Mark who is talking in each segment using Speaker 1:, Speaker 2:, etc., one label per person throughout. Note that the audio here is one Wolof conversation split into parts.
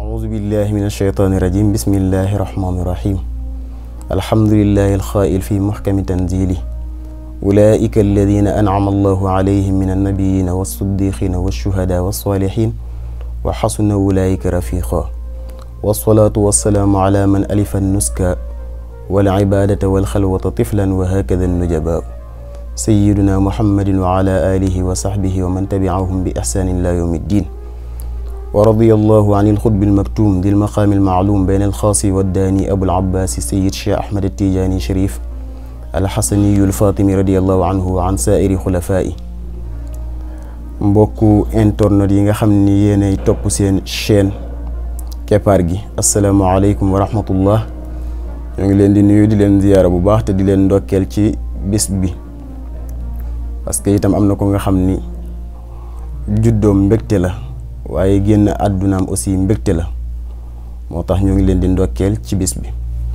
Speaker 1: أعوذ بالله من الشيطان الرجيم بسم الله الرحمن الرحيم الحمد لله الخائل في محكم تنزيله أولئك الذين أنعم الله عليهم من النبيين والصديقين والشهداء والصالحين وحسن أولئك رفيقا والصلاة والسلام على من ألف النسك والعبادة والخلوة طفلا وهكذا النجباء سيدنا محمد وعلى آله وصحبه ومن تبعهم بإحسان إلى يوم الدين ورضي الله عن الخطب المكتوم ذي المقام المعلوم بين الخاص والداني أبو العباس السيد شيخ أحمد التيجاني شريف الحسني الفاطمي رضي الله عنه وعن سائر خلفائه mbokku internet yi nga xam ni yéenay topp seen chaîne keppaar gi asalaamaaleykum wa rahmatullah ñoo ngi leen di nuyu di leen ziyaara bu baax te di leen ndokkeel ci bis bi parce que itam am na ko nga xam ni juddoom mbégte la waaye génn àddunaam aussi mbégte la moo tax ñoo ngi leen di ndokkeel ci bis bi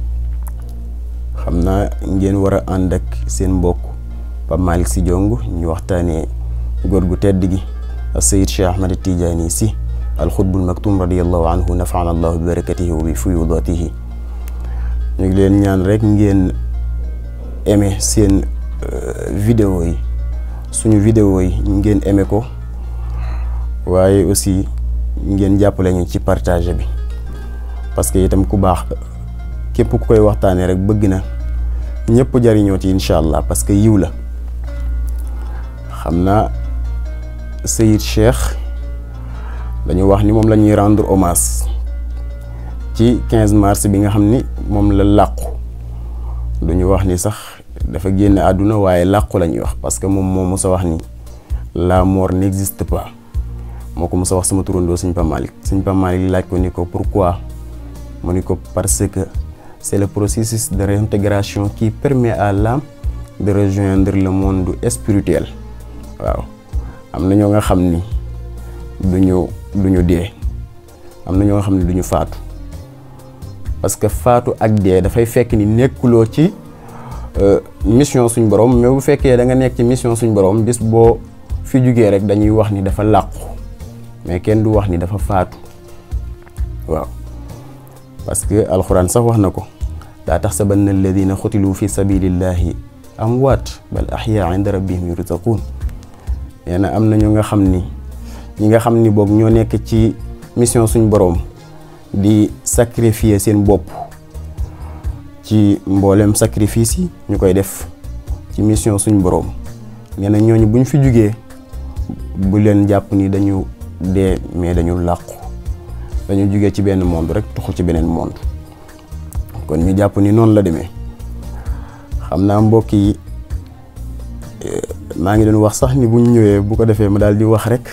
Speaker 1: xam naa ngeen war a ànd ak seen mbokk Pape Malick Sy Diong ñu waxtaanee góor gu tedd gi Sayid Cheikh Ahmad Tidiane Sy alxutbul maktum radiallahu anhu nafaana allahu bi barakatihi wa bi fuyudatihi ñu ngi leen ñaan rek ngeen aimé seen vidéo yi suñu vidéo yi ngeen aimé ko waaye aussi ngeen jàppale ñu ci partage bi parce que itam ku baax képp ku koy waxtaanee rek bëgg na ñëpp jariñoo ci incha allah parce que yiw la xam naa Sayid Cheikh dañu wax ni moom la ñuy rendre hommage ci 15 mars bi nga xam ni moom la làqu duñu wax ni sax dafa génn àdduna waaye làqu la ñuy wax parce que moom moo mës a wax ni la mort n'existe pas moo ko mës a wax sama turandoo sëñ Pape Malick sëñ Pape Malick laaj ko ni ko pourquoi mu ni ko parce que c'est le processus de réintégration qui permet à l'âme de rejoindre le monde spirituel waaw am na ñoo nga xam ni duñu duñu dee am na ñoo nga xam ni duñu faatu parce que faatu ak dee dafay fekk ni nekkuloo ci mission suñ borom mais bu fekkee da nga nekk ci mission suñ borom bis boo fi jugee rek dañuy wax ni dafa làqu mais kenn du wax ni dafa faatu waaw parce que alxuraan sax wax na ko daa taxsabanna alladina xutilu fi sabilillahi amwaat bal axyaa inda rabbihim yurzaquun nee na am na ñu nga xam ni ñi nga xam ni boog ñoo nekk ci mission suñ boroom di sacrifier seen bopp ci mboolem sacrifice yi ñu koy def ci mission suñ boroom nee na ñooñu buñ fi jugee bu leen jàpp ni dañu dee mais dañu làqu dañu jugee ci benn monde rek tuxu ci beneen monde kon ñu jàpp ni noonu la demee xam naa mbokk yi maa ngi doon wax sax ni buñ ñëwee bu ko defee ma daal di wax rek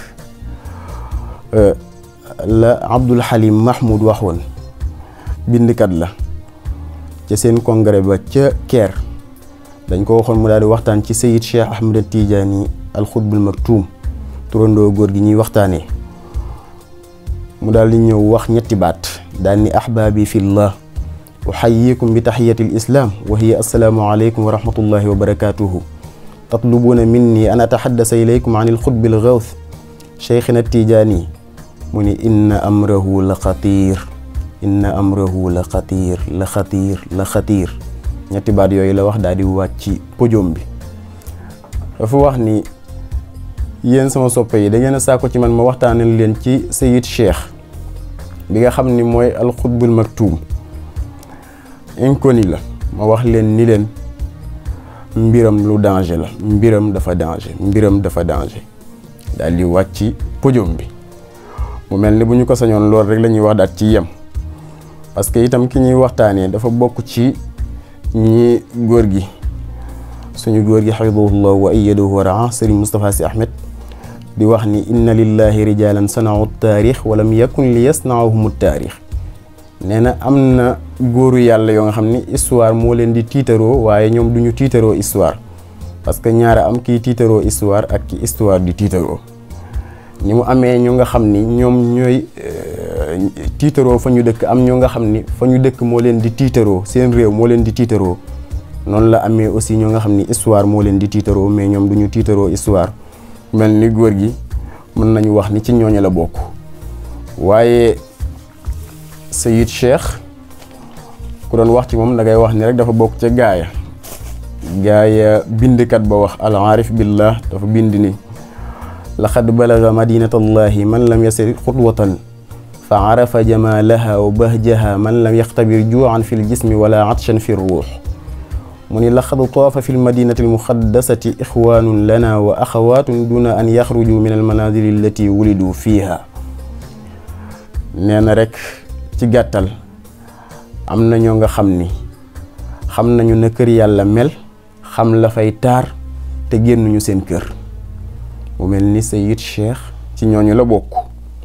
Speaker 1: la Abdul Halim Mahmoud waxoon bindkat la ca seen congrès ba ca Caire dañ ko waxoon mu daal di waxtaan ci Sayid Cheikh Ahmed Tidiane al xutbul maktuum turandoo góor gi ñuy waxtaanee mu daal di ñëw wax ñetti baat daal ni ahbaabi fillah uxayikum bi taxiyati lislaam wa hiya assalaamu aleykum wa rahmatullahi wa barakatuhu tatlubuuna minni an ataxaddasa ilaykum an ilxutbi algawth cheikhina tijaani mu ni inna amrahu la xatiir inna amrahu la xatiir la xatiir la xatiir ñetti baat yooyu la wax daal di wàcc ci podium bi dafa wax ni yéen sama soppe yi da ngeen a saako ci man ma waxtaanal leen ci Sayid Cheikh bi nga xam ni mooy alxutbul maktuum inconnu la ma wax leen ni leen mbiram lu danger la mbiram dafa danger mbiram dafa danger daal di wàcc ci podium bi mu mel ni bu ñu ko sañoon loolu rek la ñuy wax daat ci yem parce que itam ki ñuy waxtaanee dafa bokk ci ñi góor gi suñu góor gi xafidahullah wa ayyadahu wa raa Serigne Moustapha Sy Ahmed di wax ni inna lillahi rijalan sanau taarix walam yakun li yasnaahum taarix nee na am na góoru yàlla yoo nga xam ni histoire moo leen di tiitaroo waaye ñoom duñu tiitaroo histoire parce que ñaara am kii tiitaroo histoire ak ki histoire di tiitaroo ni mu amee ñu nga xam ni ñoom ñooy tiitaroo fa ñu dëkk am ñu nga xam ni fa ñu dëkk moo leen di tiitaroo seen réew moo leen di tiitaroo noonu la amee aussi ñoo nga xam ni histoire moo leen di tiitaroo mais ñoom duñu tiitaroo histoire mel ni góor gi mën nañu wax ni ci ñooñu la bokk waaye Sayid Cheikh ku doon wax ci moom da ngay wax ni rek dafa bokk ca gaaya gaaya bindkat ba wax al aarif billah dafa bind ni laqad balaga madinatallahi man lam yasir xutwatan fa arafa jamalaha wa bahjaha man lam yaxtabir juuan fi ljismi wala atshan fi ruux mu ni laqad taafa fi lmadinati almuxaddasati ixwaanun lana wa axawaatun duna an yaxruju min almanazili allati wulidu fiiha nee na rek ci gàttal am na ñoo nga xam ni xam nañu na kër yàlla mel xam la fay taar te génnuñu seen kër mu mel ni Sayid Cheikh ci ñooñu la bokk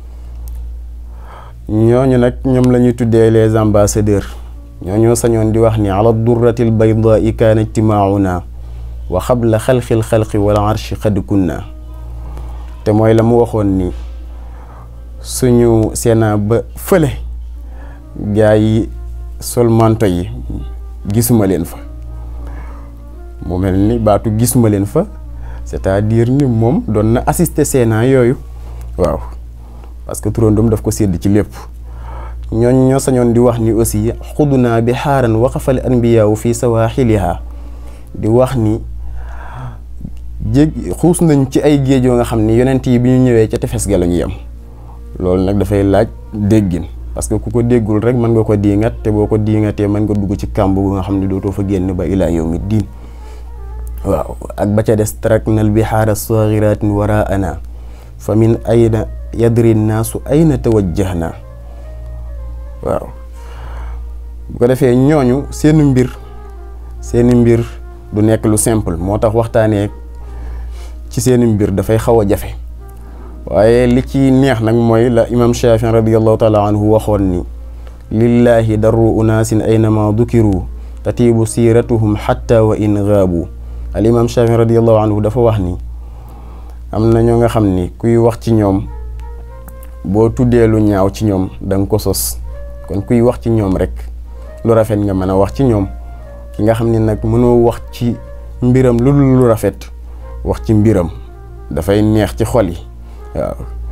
Speaker 1: ñooñu nag ñoom la ñuy tuddee les ambassadeurs ñooñoo sañoon di wax ni ala durratil baydaai kaana ijtimaauna wa xabla xalqil xalqi wal arshi xad kunna te mooy la mu waxoon ni suñu séenaa ba fële gaa yi sol manto yi gisuma leen fa mu mel ni baatu gisuma leen fa c'est-à-dire ni moom doon na assister séenaa yooyu waaw parce que turandoom daf ko sédd ci lépp ñooñ ñoo sañoon di wax ni aussi xudunaa bi xaaran waqafal anbiyaawu fii sawaaxiliha di wax ni jég xuus nañ ci ay géej yoo nga xam ni yonent yi bi ñu ñëwee ca tefes ga la ñu yem loolu nag dafay laaj déggin parce que ku ko déggul rek mën nga ko diingat te boo ko diingatee mën nga dugg ci kàmb gu nga xam ne dootoo fa génn ba ilaa yawmi diin waaw ak ba ca des taraknal bihaara saghiratin waraana fa min ayna yadri naasu ayna tawajjahna waaw bu ko defee ñooñu seeni mbir seeni mbir du nekk lu simple moo tax waxtaanee ci seeni mbir dafay xaw a jafe waaye li ci neex nag mooy la imam Shafii radiallahu taala anhu waxoon ni lillahi darru unaasin aynama dukiru tatiibu siiratuhum xatta wa in gaabu al imam Shafii radiallahu anhu dafa wax ni am na ñoo nga xam ni kuy wax ci ñoom boo tuddee lu ñaaw ci ñoom da nga ko sos kon kuy wax ci ñoom rek lu rafet nga mën a wax ci ñoom ki nga xam ne nag mënoo wax ci mbiram lu dul lu rafet wax ci mbiram dafay neex ci xol yi waaw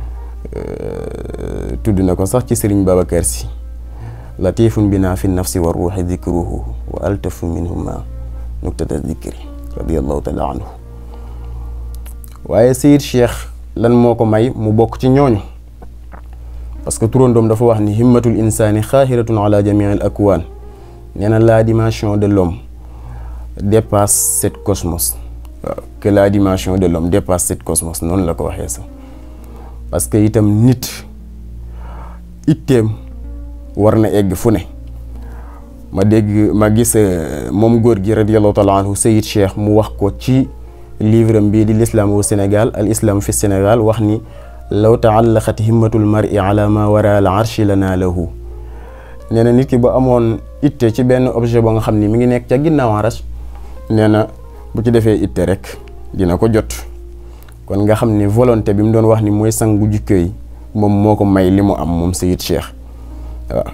Speaker 1: tudd na ko sax ci sëriñ Babacar si latifun bina fi nafsi wa ruuxi dikruhu wa altafu minhuma nuktata dikri radiallahu taala anhu waaye Sayid Cheikh lan moo ko may mu bokk ci ñooñu parce que turandoom dafa wax ni himmatul insaani xaahiratun ala jamii al akwaan nee na la dimension de l'homme dépasse cette cosmos waaw que la dimension de l'homme dépasse cette cosmos noonu la ko waxee sax parce que itam nit itteem war na egg fu ne ma dégg ma gis moom góor gi radiallahu taala anhu Sayid Cheikh mu wax ko ci livre am bii di l'islam au Sénégal al islam fi Sénégal wax ni law taallaqat himmatul mar'i ala ma wara al arshi lana lahu nee na nit ki ba amoon itte ci benn objet ba nga xam ni mi ngi nekk ca ginnaaw arash nee na bu ci defee itte rek dina ko jot kon nga xam ni volonté bi mu doon wax ni mooy sangu jikko yi moom moo ko may li mu am moom Sayid Cheikh waaw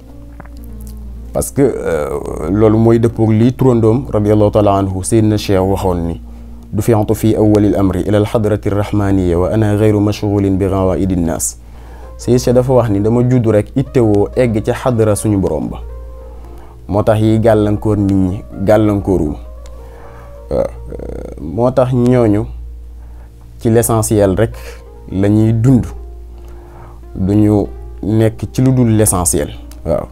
Speaker 1: parce que loolu mooy dëppoog lii turandoom radiallahu taala anhu Seydina Cheikh waxoon ni du fiantu fi awalil amri ila alxadrati rahmaniya wa ana gayru mashgulin bi gawaidi nnaas Sayid Cheikh dafa wax ni dama judd rek ittewoo egg ca xadra suñu borom ba moo tax yi gàllankoor nit ñi gàllankooru waaw moo tax ñooñu ci l'essentiel rek la ñuy dund duñu nekk ci lu dul l'essentiel waaw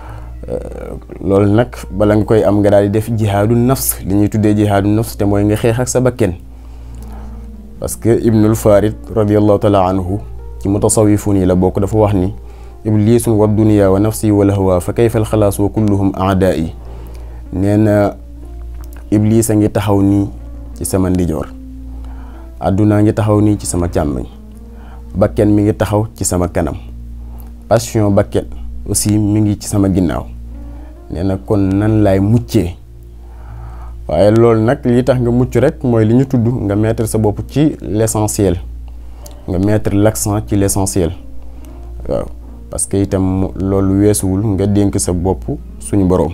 Speaker 1: loolu nag bala nga koy am nga daal di def jihaadu nafs li ñuy tuddee jihaadu nafs te mooy nga xeex ak sa bakken parce que ibnul farid radiallahu taala anhu ci mutasawifun yi la bokk dafa wax ni iblisun wa dunia wa nafsi wa lahwa fa kayfa al xalaas wa kulluhum aadaa'i nee na iblis a ngi taxaw nii ci sama ndijoor àdduna ngi taxaw nii ci sama càmmoñ bakken mi ngi taxaw ci sama kanam passion bakken aussi mi ngi ci sama ginnaaw nee na kon nan laay muccee waaye loolu nag li tax nga mucc rek mooy li ñu tudd nga mettre sa bopp ci l'essentiel nga mettre l'accent ci l'essentiel waaw parce que itam loolu weesuwul nga dénk sa bopp suñu boroom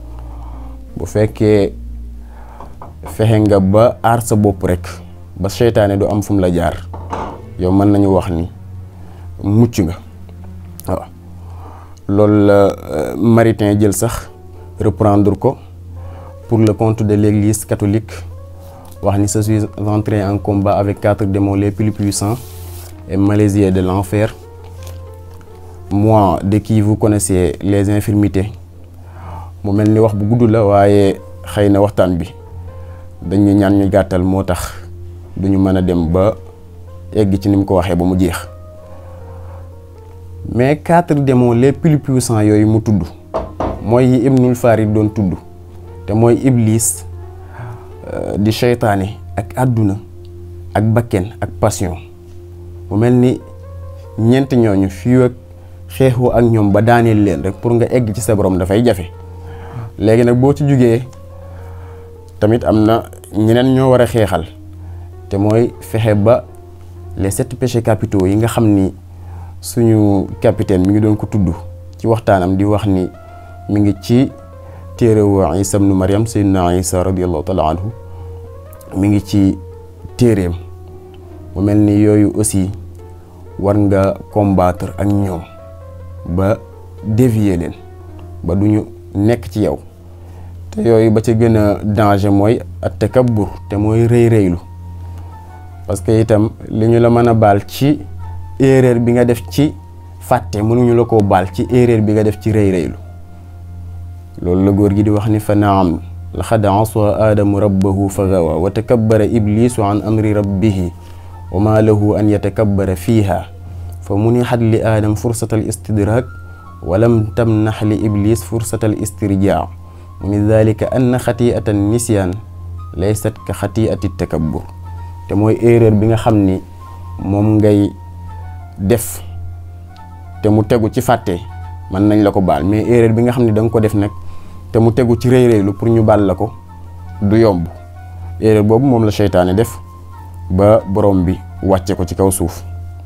Speaker 1: bu fekkee fexe nga ba aar sa bopp rek ba seytaane du am fu mu la jaar yow mën nañu wax ni mucc nga waaw loolu la Maritain jël sax reprendre ko pour le compte de l'église catholique wax ni je suis entré en combat avec quatre démons les plus puissants et malaisiers de l'enfer moi de qui vous connaissez les infirmités mu mel ni wax bu gudd la waaye xëy na waxtaan bi dañu ñaan ñu gàttal moo tax duñu mën a dem ba egg ci ni mu ko waxee ba mu jeex mais quatre démons les plus puissants yooyu mu tudd mooy yi Ibnul Farid doon tudd te mooy iblis di seytaane ak àdduna ak bakken ak passion mu mel ni ñeent ñooñu fii ak xeexoo ak ñoom ba daaneel leen rek pour nga egg ci sa borom dafay jafe léegi nag boo ci jugee tamit am na ñeneen ñoo war a xeexal te mooy fexe ba les sept péchés capitaux yi nga xam ni suñu capitaine mi ngi doon ko tudd ci waxtaanam di wax ni mi ngi ci téerewu Isa ibnu Maryam Seydina Isa radiallahu taala anhu mi ngi ci téereem mu mel ni yooyu aussi war nga combattre ak ñoom ba dévier leen ba duñu nekk ci yow te yooyu ba ca gën a danger mooy at takabbur te mooy rëy rëylu parce que itam li ñu la mën a baal ci erreur bi nga def ci fàtte mënuñu la koo baal ci erreur bi nga def ci rëy rëylu loolu la góor gi di wax ni fa naam laxad asa aadamu rabbahu fa gawa wa takabbara iblisu an amri rabbihi wa ma lahu an yatakabbara fiiha fa munixat li aadam fursata al istidrak wa lam tamnax li iblis fursata al istirjaa mu ni dalika anna xatiata nisyan laysat ka xatiati takabbur te mooy erreur bi nga xam ni moom ngay def te mu tegu ci fàtte mën nañ la ko baal mais erreur bi nga xam ne da nga ko def nag te mu tegu ci rëy rëylu pour ñu baal la ko du yomb erreur boobu moom la seytaane def ba borom bi wàcce ko ci kaw suuf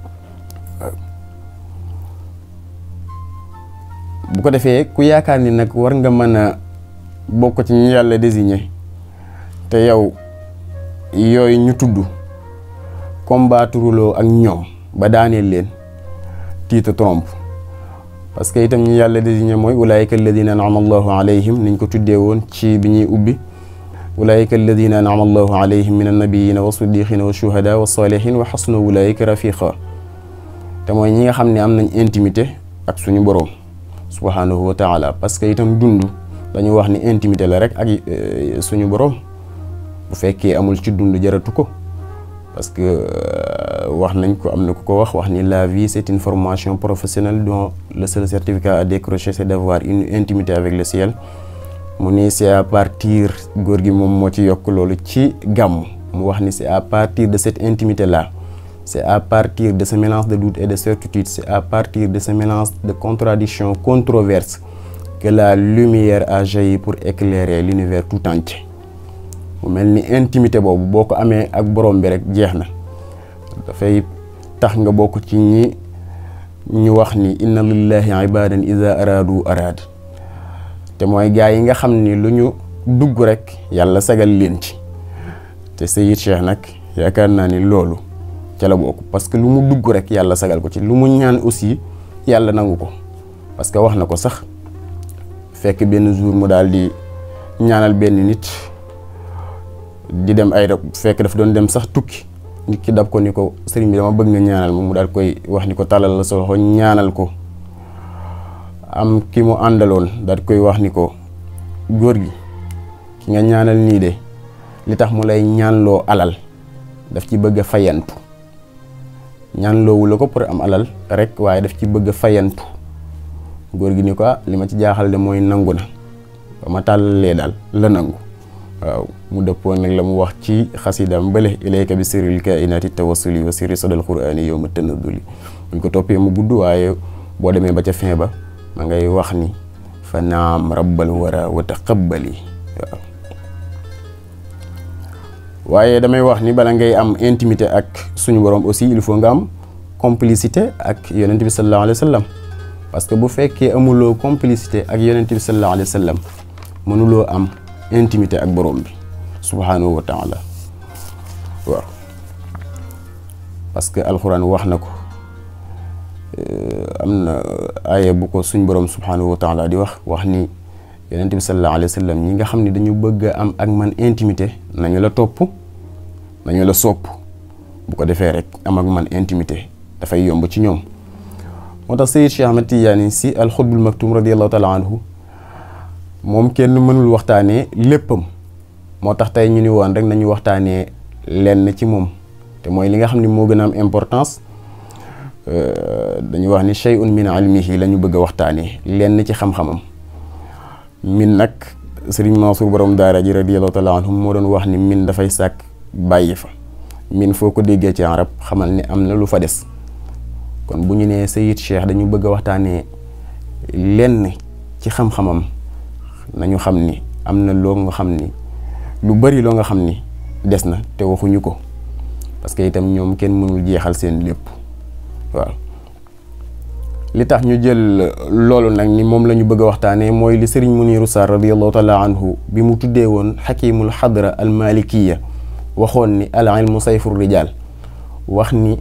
Speaker 1: bu ko defee ku yaakaar ni nag war nga mën a bokk ci ñu yàlla désigné te yow yooyu ñu tudd combattruloo ak ñoom ba daaneel leen tiita trompe parce que itam ñi yàlla désigné mooy ulaayika alladina anama allahu alayhim niñ ko tuddee woon ci bi ñuy ubbi ulaayika alladina anama allahu alayhim min annabiyina wa siddiqina wa shuhada wa salihin wa xasna ulaayika rafiqa te mooy ñi nga xam ne am nañ intimité ak suñu boroom subhanahu wa taala parce que itam dund dañu wax ni intimité la rek ak suñu boroom bu fekkee amul ci dund jaratu ko parce que wax nañ ko am na ku ko wax wax ni la vie c'est une formation professionnelle dont le seul certificat à décrocher c'est d'avoir une intimité avec le ciel mu ni c'est à partir góor gi moom moo ci yokk loolu ci gàmm mu wax ni c'est à partir de cette intimité là c'est à partir de ce mélange de doute et de certitude c'est à partir de ce mélange de contradictions controverses que la lumière a jailli pour éclairer l'univers tout entier mu mel ni intimité boobu boo ko amee ak borom bi rek jeex na dafay tax nga bokk ci ñi ñu wax ni inna lillahi ibadan ida araadu araad te mooy gaa yi nga xam ni lu ñu dugg rek yàlla sagal leen ci te Seyid Cheikh nag yaakaar naa ni loolu ca la bokk parce que lu mu dugg rek yàlla sagal ko ci lu mu ñaan aussi yàlla nangu ko parce que wax na ko sax fekk benn jour mu daal di ñaanal benn nit di dem ay fekk daf doon dem sax tukki nit ki dab ko ni ko sëriñ bi dama bëgg nga ñaanal ma mu daal koy wax ni ko tàllal la sa loxo ñaanal ko am ki mu àndaloon daal koy wax ni ko góor gi ki nga ñaanal nii de li tax mu lay ñaanloo alal daf ci bëgg a fayantu ñaanloowu la ko pour am alal rek waaye daf ci bëgg a fayantu góor gi ni ko ah li ma ci jaaxal de mooy nangu na ba ma tàllalee daal la nangu waaw mu dëppoo nag la mu wax ci xasidam bële ilayka bi sirril kainati tawassuli wa sirri sadal qurani yow ma tënaduli buñ ko toppee mu gudd waaye boo demee ba ca fin ba ma ngay wax ni fa naam rabbal wara wa taqabbali waaw waaye damay wax ni bala ngay am intimité ak suñu borom aussi il faut nga am complicité ak yonent bi sallallahu alayhi wa sallam parce que bu fekkee amuloo complicité ak yonent bi sallallahu alayhi wa sallam mënuloo am intimité ak borom bi subhanahu wa taala waaw parce que alxuraan wax na ko am na aaya bu ko suñ borom subhanahu wa taala di wax wax ni yonent bi sallallahu alayhi wa sallam ñi nga xam ne dañu bëgg a am ak man intimité nañu la topp nañu la sopp bu ko defee rek am ak man intimité dafay yomb ci ñoom moo tax Seyyid Cheikh Ahmed Tidiane si al xutbul maktum radiallahu taala anhu moom kenn mënul waxtaanee léppam moo tax tey ñu ni woon rek nañu waxtaanee lenn ci moom te mooy li nga xam ne moo gën a am importance dañuy wax ni shay'un min ilmihi la ñu bëgg a waxtaanee lenn ci xam-xamam min nag Sëriñ Mansour borom daara ji radiyallahu taala anhum moo doon wax ni min dafay sàkk bàyyi fa min foo ko déggee ci arab xamal ni am na lu fa des kon bu ñu nee Seyyid Cheikh dañu bëgg a waxtaanee lenn ci xam-xamam nañu xam ni am na loo nga xam ni lu bari loo nga xam ni des na te waxuñu ko parce que itam ñoom kenn mënul jeexal seen lépp waaw li tax ñu jël loolu nag ni moom la ñu bëgg a waxtaanee mooy li sëriñ Muniru Sarr radiallahu taala anhu bi mu tuddee woon xakimul xadra al malikiya waxoon ni al ilmu sayfur rijal wax ni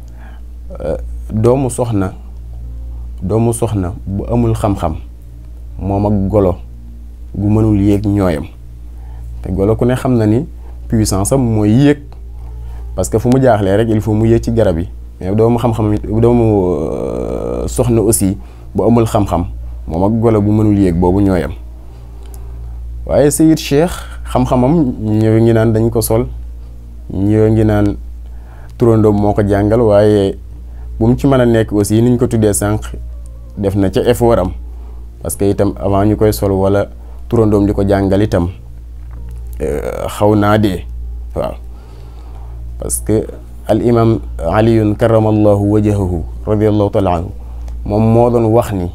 Speaker 1: doomu soxna doomu soxna bu amul xam-xam moom ak golo gu mënul yéeg ñooyam te golo ku ne xam na ni puissance am mooy yéeg parce que fu mu jaaxlee rek il faut mu yéeg ci garab yi mais doomu xam-xam doomu soxna aussi bu amul xam-xam moom ak golo bu mënul yéeg boobu ñooyam waaye Seyyid Cheikh xam-xamam ñëw ngi naan dañ ko sol ñëw ngi naan turandoom moo ko jàngal waaye bu mu ci mën a nekk aussi niñ ko tuddee sànq def na ca effort am parce que itam avant ñu koy sol wala turandoom di ko jàngal itam xaw naa dee waaw parce que al imam aliyun karamallahu wajahahu radiallahu taala anhu moom moo doon wax ni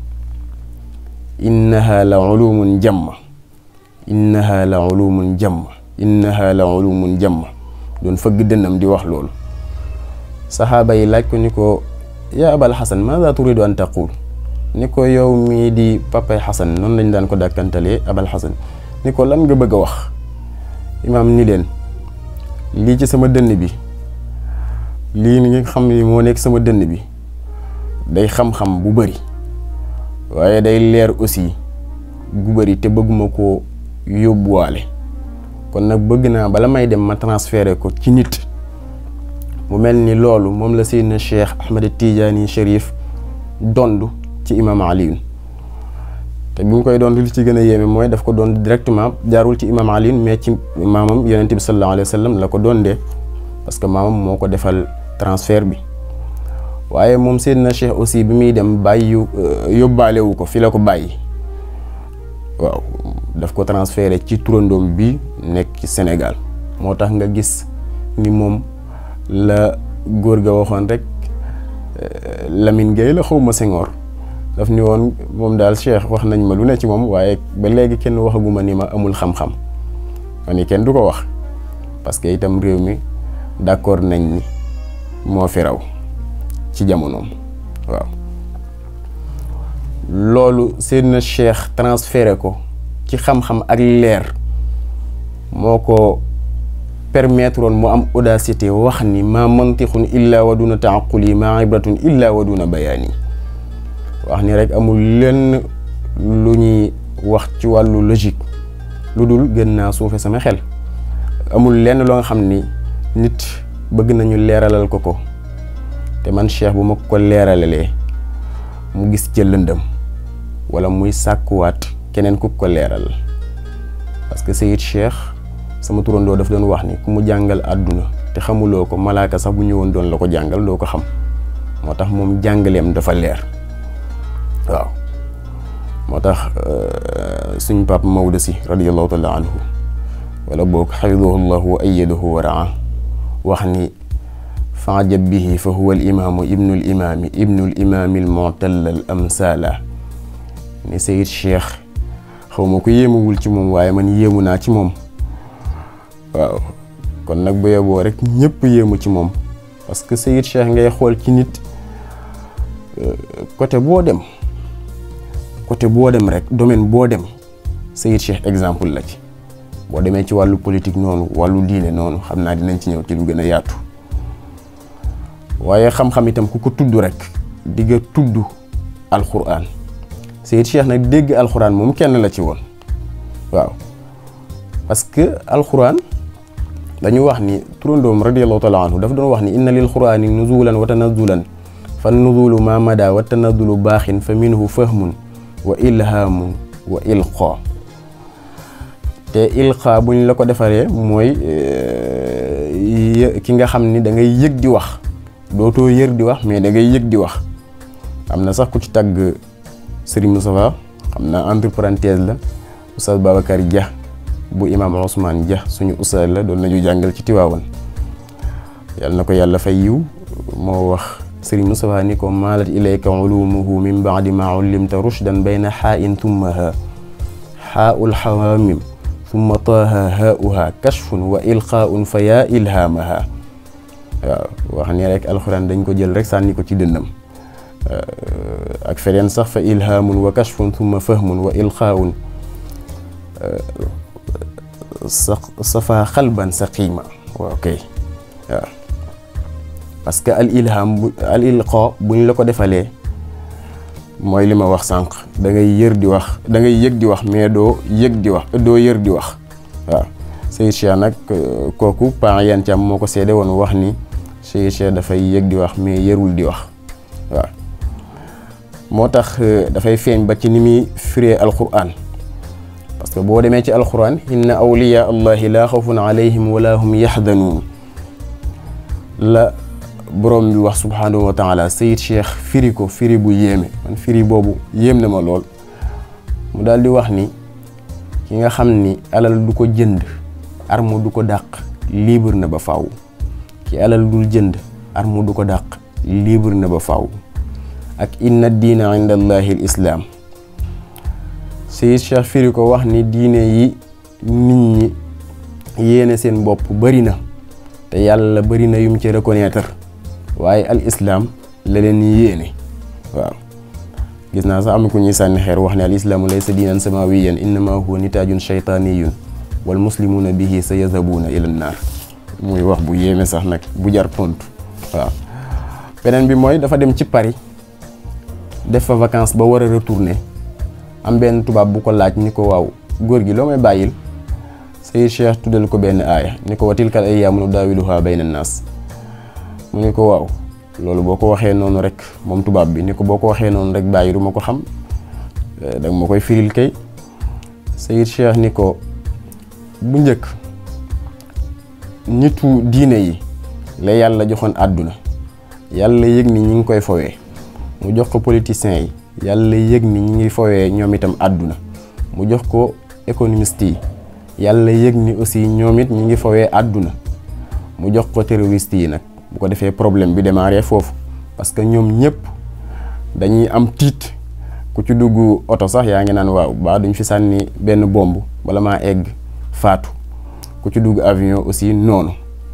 Speaker 1: innaha la ulumun jamma innaha la ulumun jamma innaha la ulumun jamma doon fëgg dënnam di wax loolu saxaaba yi laaj ko ni ko yaa abal xasan maada turidu an taqul ni ko yow mii di papay xasan noonu lañ daan ko dàkkantalee abal xasan ni ko lan nga bëgg a wax imaam ni leen lii ci sama dënn bi lii nga xam ni moo nekk sama dënn bi day xam-xam bu bari waaye day leer aussi gu bari te bëgguma koo yóbbuwaale kon nag bëgg naa bala may dem ma transféré ko ci nit mu mel ni loolu moom la Seydina Cheikh Ahmed Tidiane Chérif dond ci imam Aliyun te bi mu koy doon li ci gën a yéeme mooy daf ko doon directement jaarul ci imam Aliyun mais ci maamam yonente bi sallallahu alayhi wa sallam la ko doon dee parce que maamam moo ko defal transfert bi waaye moom Seydina Cheikh aussi bi muy dem bàyyi yóbbaale wu ko fi la ko bàyyi waaw daf ko transféré ci turandoom bi nekk ci Sénégal moo tax nga gis ni moom la góor ga waxoon rek Lamine Gueye la xaw ma Senghor daf ni woon moom daal Cheikh wax nañ ma lu ne ci moom waaye ba léegi kenn waxaguma ni ma amul xam-xam ma ni kenn du ko wax parce que itam réew mi d'accord nañ ni moo fi raw ci jamonoom waaw loolu seen Cheikh transféré ko ci xam-xam ak leer moo ko permettre woon mu am audacité wax ni maa mantixun illa wa duna taaquli maa ibratun illa wa duna bayaani wax ni rek amul lenn lu ñuy wax ci wàllu logique lu dul gën naa suufe sama xel amul lenn loo nga xam ni nit bëgg nañu leeralal ko ko te man Cheikh bu ma ko leeralalee mu gis ca lëndëm wala muy sàkkuwaat keneen ku ko leeral parce que Seyyid Cheikh sama turandoo daf doon wax ni ku mu jàngal àdduna te xamuloo ko malaaka sax bu ñëwoon doon la ko jàngal doo ko xam moo tax moom jàngaleem dafa leer waaw moo tax suñ pap Maodo si radiyallahu taala anhu wala boog xafidahu llahu wa ayadahu wa raa wax ni faajab bihi fa huwa al imaamu ibnu l imaami ibnu l imaami l mutalla al amsala ni Seyyid Cheikh xaw ma ko yéemuwul ci moom waaye man yéemu naa ci moom waaw kon nag bu yeboo rek ñëpp yéemu ci moom parce que Seyyid Cheikh ngay xool ci nit côté boo dem côté boo dem rek domaine boo dem Seyyid Cheikh exemple la ci boo demee ci wàllu politique noonu wàllu diine noonu xam naa dinañ ci ñëw ci lu gën a yaatu waaye xam-xam itam ku ko tudd rek di nga tudd alxuraan Seyid Cheikh nag dégg alxuraan moom kenn la ci woon waaw parce que alxuraan dañu wax ni turandoom radiallahu taala anhu dafa doon wax ni inna lil quraani nuzulan wa tanazulan fa nuzulu ma mada wa tanazulu baaxin fa minhu fahmun wa ilhamun wa ilqa te ilqa buñ la ko defaree mooy ki nga xam ni da ngay yëg di wax dootoo yër di wax mais da ngay yëg di wax am na sax ku ci tagg Serigne Moustapha xam naa entre parenthèse la Oustaz Babacar Dia bu imaam Ousmane Dia suñu ustaas la doon nañu jàngal ci Tiwaawan yal na ko yàlla fay yiw moo wax Serigne Moustapha ni ko maalat ilayka ulumuhu min baadi ma ullimta rushdan bayna xaa in thumma ha xaaul xawaamim thumma taaha haauha kashfun wa ilqaaun fa yaa ilhaamaha waaw wax ni rek alxuraan dañ ko jël rek sànni ko ci dënnam ak feneen sax fa ilhaamun wa kashfun thumma fahmun wa ilqaaun sa safa xalban sa qiima waaw kay waaw parce que al ilham bu al ilqa buñ la ko defalee mooy li ma wax sànq da ngay yër di wax da ngay yëg di wax mais doo yëg di wax doo yër di wax waaw Seyid Cheikh nag kooku pa yan cam moo ko seede woon wax ni Seyid Cheikh dafay yëg di wax mais yërul di wax waaw moo tax dafay feeñ ba ci ni muy firee alquran parce que boo demee ci alquran inna awliya allahi laa xawfun alayhim wala hum yaxdanuun la borom bi wax subhanahu wa taala Seyid Cheikh firi ko firi bu yéeme man firi boobu yéem na ma lool mu daal di wax ni ki nga xam ni alal du ko jënd arme du ko dàq libre na ba faaw ki alal dul jënd arme du ko dàq libre na ba faaw ak inna diina inda allahi l islaam Seyid Cheikh firi ko wax ni diine yi nit ñi yéene seen bopp bëri na te yàlla bëri na yum ci reconnaître waaye al islam la leen yéene waaw gis naa sax am na ku ñuy sànni xeer wax ne al islaamu laysa diinan samawiyan innama huwa nitaajun shaytaaniyun wal muslimuuna bihi sa yazhabuuna ila naar muy wax bu yéeme sax nag bu jar tontu waaw beneen bi mooy dafa dem ci Paris def fa vacances ba war a retourner am benn tubaab bu ko laaj ni ko waaw góor gi loo may bàyyil Seyid Cheikh tuddal ko benn aaya ni ko wa tilkal ayyaamu nudaawiluhaa bayna naas mu ni ko waaw loolu boo ko waxee noonu rek moom tubaab bi ni ko boo ko waxee noonu rek bàyyi du ma ko xam danga ma koy firil kay Seyid Cheikh ni ko bu njëkk nitu diine yi la yàlla joxoon àdduna yàlla yëg ni ñi ngi koy fowee mu jox ko politiciens yi yàlla yëg ni ñi ngi fowee ñoom itam àdduna mu jox ko économiste yi yàlla yëg ni aussi ñoom it ñi ngi fowee àdduna mu jox ko terroriste yi nag bu ko defee problème bi démarré foofu parce que ñoom ñëpp dañuy am tiit ku ci dugg oto sax yaa ngi naan waaw baa duñ fi sànni benn bomb bala maa egg faatu ku ci dugg avion aussi noonu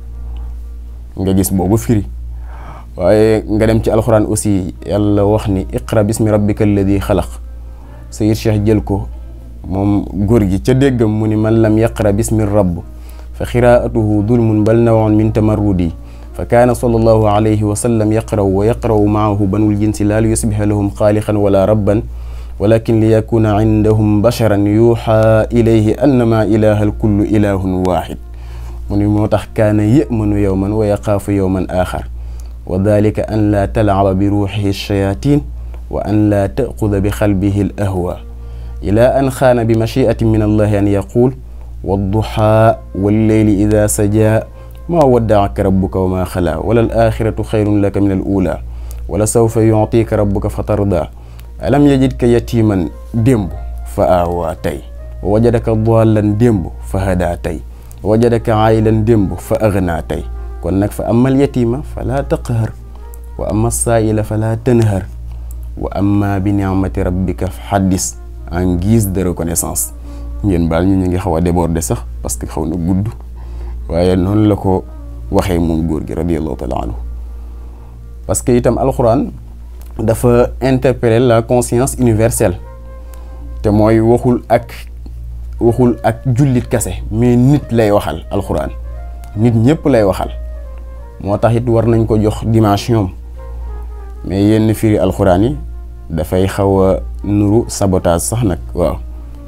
Speaker 1: nga gis boobu firi waaye nga dem ci alxuraan aussi yàlla wax ni iqra bismi rabbika alladi xalaq Seyid Cheikh jël ko moom góor gi ca déggam mu ni man lam yaqra bismi rabb fa xiraatuhu dulmun bal nawon min tamarrudi fa kaana sallallahu alayhi wa sallam yaqraw wa yaqraw maahu banul jinsi laa li yusbiha lahum xaaliqan wala rabban walakin li yakuna indahum basharan yuuxa ilayhi annama ilaha alkullu ilahun waxid mu ni moo tax kaana yëmanu yowman wa yaxaafu yowman axar wa dalika an laa talcaba bi ruuxihi alchayatin wa an laa taxuda bi xalbihi al ahwa ila an xaana bi machiatin min allahi an yaqul wadduxaa walleyli ida sajaa maa waddaaka rabbuka wa maa xalaa wala al axiratu xayrun laka min al ula wala sawfa yuctika rabbuka fa tarda alam yajidka yatiman démb fa aawaa tey wa wajadaka dallan démb fa hadaa tey wa wajadaka aylan démb fa aghnaa tey kon nag fa amal yatima fala taqhar wa ama saaila fala tanhar wa amma bi ni'mati rabbika xaddis en guise de reconnaissance ngeen baal ñu ñu ngi xaw a déborder sax parce que xaw na gudd waaye noonu la ko waxee moom góor gi radiallahu taala anhu parce que itam alxuraan dafa interpeller la conscience universelle te mooy waxul ak waxul ak jullit kase mais nit lay waxal alxuraan nit ñëpp lay waxal moo tax it war nañ ko jox dimension mais yenn firi alxuraan yi dafay xaw a nuru sabotage sax nag waaw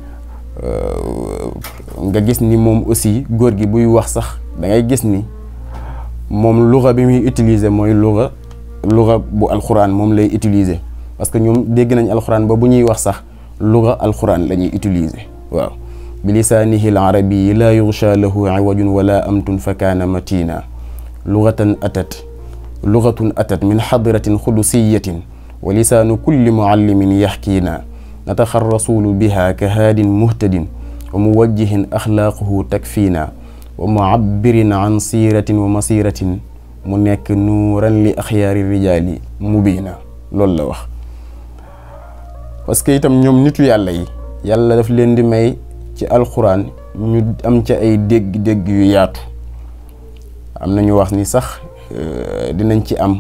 Speaker 1: nga gis ni moom aussi góor gi buy wax sax da ngay gis ni moom luxa bi muy utiliser mooy luxa luxa bu alxuraan moom lay utiliser parce que ñoom dégg nañ alxuraan ba bu ñuy wax sax luxa alxuraan la ñuy utiliser waaw bi lisaanihi al arabiyi laa yugsha lahu iwajun wala amtun fa kaana matina luxatan atat luxatun atat min xadratin xudusiyatin wa lisaanu kulli muallimin yaxkiina nataxa rasulu biha ka haadin muhtadin wa muwajjihin axlaaquhu takfiina wa muabbirin an siiratin wa masiratin mu nekk nuuran li axyaari rijaali mubiina loolu la wax parce que itam ñoom nitu yàlla yi yàlla daf leen di may ci alxuraan ñu am ca ay dégg-dégg yu yaatu am na ñu wax ni sax dinañ ci am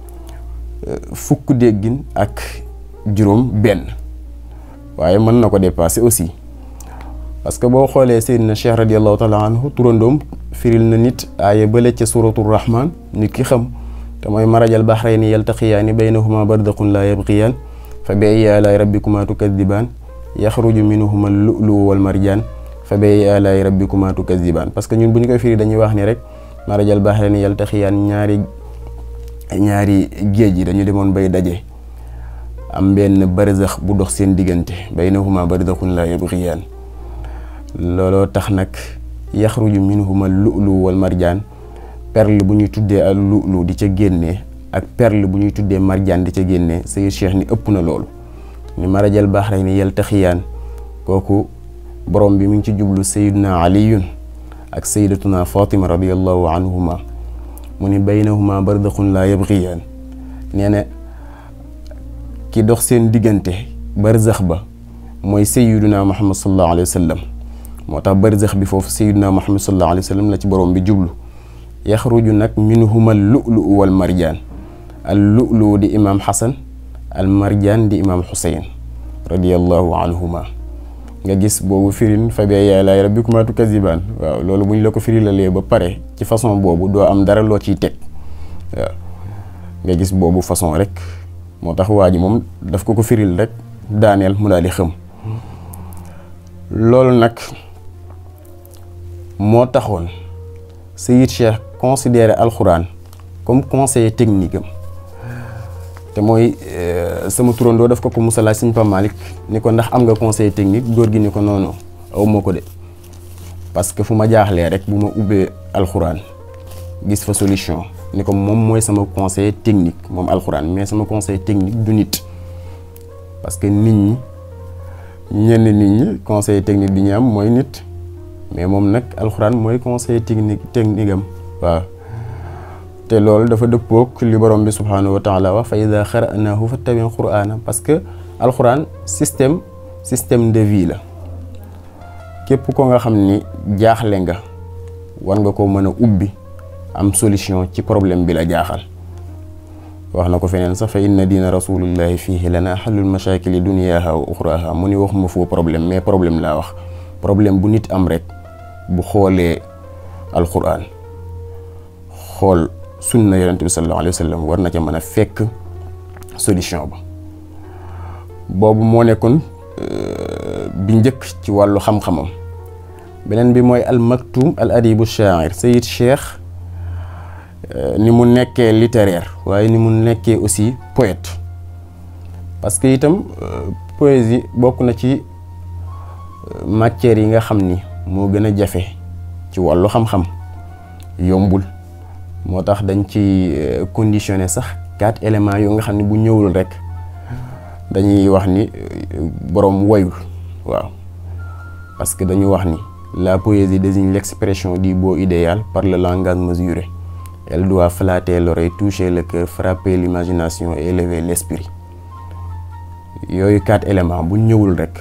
Speaker 1: fukk déggin ak juróom benn waaye mën na ko dépasser aussi parce que boo xoolee Seydina Cheikh radiallahu taala anhu turandoom firil na nit aaya bële ca suratul rahman nit ki xam te mooy marajal bahrayni yaltaqiyaani baynahuma bardaqun laa yabqiyaan fa bi ayyi aalaa'i rabbikumaa tukadibaan yaxruju minhuma lu'lu'u wal marjaan fa bi ayyi aalaa'i rabbikumaa tukadibaan parce que ñun bu ñu koy firi dañuy wax ni rek marajal bahrayni yaltaqiyaan ñaari ñaari géej yi dañu demoon bay daje am benn barzax bu dox seen diggante baynahuma barzaxun laa yabqiyaan looloo tax nag yaxruju minhuma lu'lu wal marjaan perle bu ñuy tuddee al lu'lu di ca génnee ak perle bu ñuy tuddee marjaan di ca génnee Sayyid Cheikh ni ëpp na loolu ni marajal bahrayni yaltaxiyaan kooku borom bi mu ngi ci jublu Sayyiduna Aliyun ak Sayyidatuna Fatima radiyallahu anhuma mu ni baynahuma barzaxun laa yabxiyaan nee na ki dox seen diggante barzax ba mooy Sayyiduna Muhammad sallallahu alayhi wa sallam moo tax barzax bi foofu Sayyiduna Muhammad sallallahu alayhi wa sallam la ci borom bi jublu yaxruju nag minhuma al lu'lu wal marjaan al lu'lu di imaam Xasan al marjaan di imaam Xuseyn radiyallahu anhuma nga gis boobu firin fa bi ayyi aalaa'i rabbikumaa tukazzibaan waaw loolu bu ñu la ko firilalee ba pare ci façon boobu doo am dara loo ciy teg waaw nga gis boobu façon rek moo tax waa ji moom daf ko ko firil rek daaneel mu daal di xëm loolu nag moo taxoon Sayyid Cheikh considéré alxuraan comme conseiller technique am te mooy sama turandoo daf ko ko musa laaj Sëñ Pa Malick ni ko ndax am nga conseil technique góor gi ni ko noonu aw ma ko de parce que fu ma jaaxlee rek bu ma ubbee alxuraan gis fa solution ni ko moom mooy sama conseil technique moom alxuraan mais sama conseil technique du nit parce que nit ñi ñenn nit ñi conseil technique bi ñu am mooy nit mais moom nag alxuraan mooy conseil technique technique am waaw te loolu dafa dëppook li borom bi subhaanahu wa taala wax fa ida xaranaahu fattabi quraana parce que alxuraan système système de vie la képp ko nga xam ni jaaxle nga war nga ko mën a ubbi am solution ci problème bi la jaaxal wax na ko feneen sax fa inna diina rasulillahi fiihi lana xallul mashakili duniyaha wa uxraha mu ni waxuma foo problème mais problème laa wax problème bu nit am rek bu xoolee alxuraan xool sunna yonent bi sallallahu alayhi wa sallam war na ca mën a fekk solution ba boobu moo nekkoon bi njëkk ci wàllu xam-xamam beneen bi mooy al maktum al adibu shaair Sayyid Cheikh ni mu nekkee littéraire waaye ni mu nekkee aussi poète parce que itam poésie bokk na ci matières yi nga xam ni moo gën a jafe ci wàllu xam-xam yombul moo tax dañ ci conditionné sax quatre éléments yoo nga xam ne bu ñëwul rek dañuy wax ni boroom woyul waaw parce que dañu wax ni la poésie désigne l'expression du beau idéal par le langage mesuré elle doit flatter l'oreille toucher le cœur frapper l'imagination et élever l'esprit yooyu quatre éléments bu ñëwul rek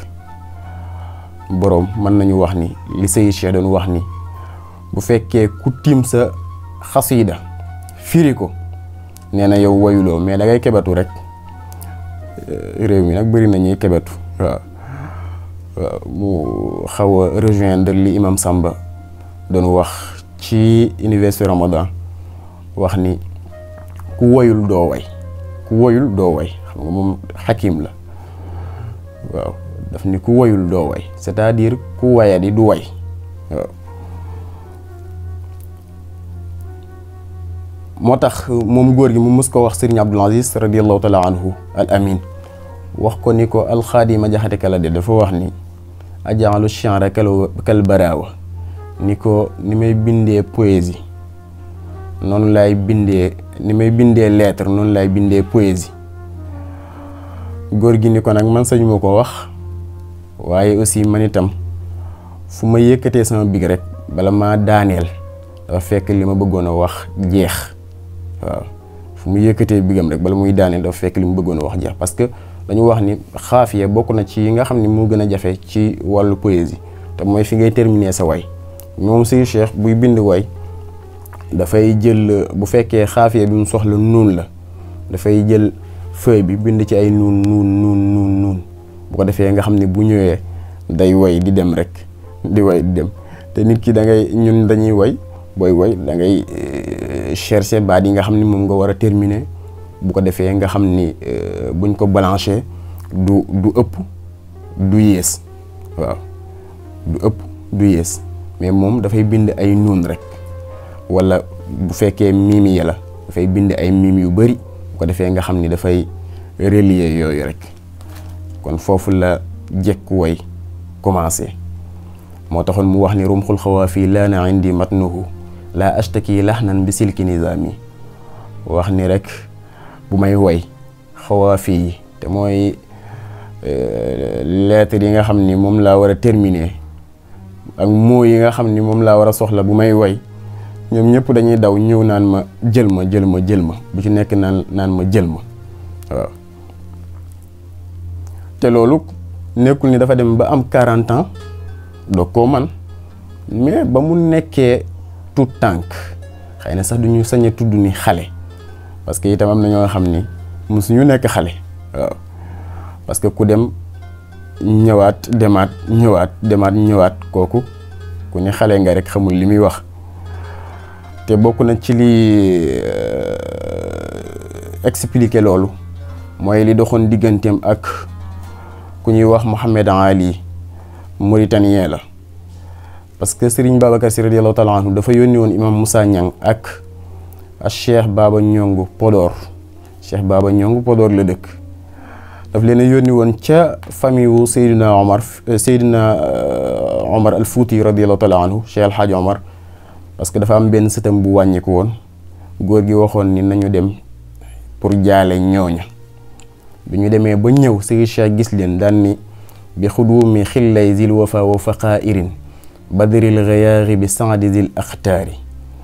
Speaker 1: boroom mën nañu wax ni li Sayyid Cheikh doon wax ni bu fekkee ku tiim sa xasida firi ko nee na yow woyuloo mais da ngay kebatu rek réew mi nag bëri na ñuy kebatu waaw waaw mu xaw a rejoindre li imam Samba doon wax ci université Ramadan wax ni ku woyul doo way ku woyul doo way xam nga moom xakim la waaw daf ni ku woyul doo way c'est-à-dire ku wayadi du way waaw moo tax moom góor gi mu mus ko wax sëriñ Abdul Aziz radiallahu taala anhu al amin wax ko ni ko alxaadima jaxate kala de dafa wax ni ajaalu chanra kal baraawa ni ko ni may bindee poésie noonu laay bindee ni may bindee lettre noonu laay bindee poésie góor gi ni ko nag man sañu ma ko wax waaye aussi man itam fu ma yëkkatee sama big rek bala maa daaneel dafa fekk li ma bëggoon a wax jeex waaw fu mu yëkkatee bigam rek bala muy daaneel dafa fekk li mu bëggoon a wax jeex parce que dañu wax ni xaafiya bokk na ci yi nga xam ne moo gën a jafe ci wàllu poésie te mooy fi ngay terminer sa way moom suy cheikh buy bind way dafay jël bu fekkee xaafiya bi mu soxla nuun la dafay jël feuille bi bind ci ay nuun nuun nuun nuun nuun bu ko defee nga xam ne bu ñëwee day way di dem rek di way di dem te nit ki da ngay ñun dañuy way booy way da ngay chercher baat yi nga xam ni moom nga war a terminer bu ko defee nga xam ni buñ ko balancer du du ëpp du yées waaw du ëpp du yées mais moom dafay bind ay nuun rek wala bu fekkee miimi ya la dafay bind ay miim yu bari bu ko defee nga xam ni dafay relier yooyu rek kon foofu la jekku way commencé moo taxoon mu wax ni rumxul xawaafi laana indi matnuhu laa ashtaki laxnan bi silki nizaami wax ni rek bu may woy xawaafi yi te mooy lettre yi nga xam ni moom laa war a terminer ak mots yi nga xam ni moom laa war a soxla bu may woy ñoom ñëpp dañuy daw ñëw naan ma jël ma jël ma jël ma bu ci nekk naan naan ma jël ma waaw te loolu nekkul ni dafa dem ba am 40 ans doo koo man mais ba mu nekkee tout tànk xëy na sax du ñu sañ a tudd ni xale parce que itam am na ñoo xam ni musuñu nekk xale waaw parce que ku dem ñëwaat demaat ñëwaat demaat ñëwaat kooku ku ne xale nga rek xamul li muy wax te bokk na ci li expliquer loolu mooy li doxoon digganteem ak ku ñuy wax Mohamed Ali mauritanien la parce que Serigne Babacar Sy radiyallahu taala anhu dafa yónni woon imam Moussa Niang ak ak Cheikh Baba Ñongu Podor Cheikh Baba Ñongu Podor la dëkk daf leen a yónni woon ca famille wu Seydina Omar Seydina Omar al Fouti radiyallahu taala anhu Cheikh El Hadj Omar parce que dafa am benn sëtam bu wàññiku woon góor gi waxoon ni nañu dem pour jaale ñooña bi ñu demee ba ñëw Seydi Cheikh gis leen daan ni bi xuduumi xillay zil wafa wa faqairin badril gayaari bi saadi zil axtaari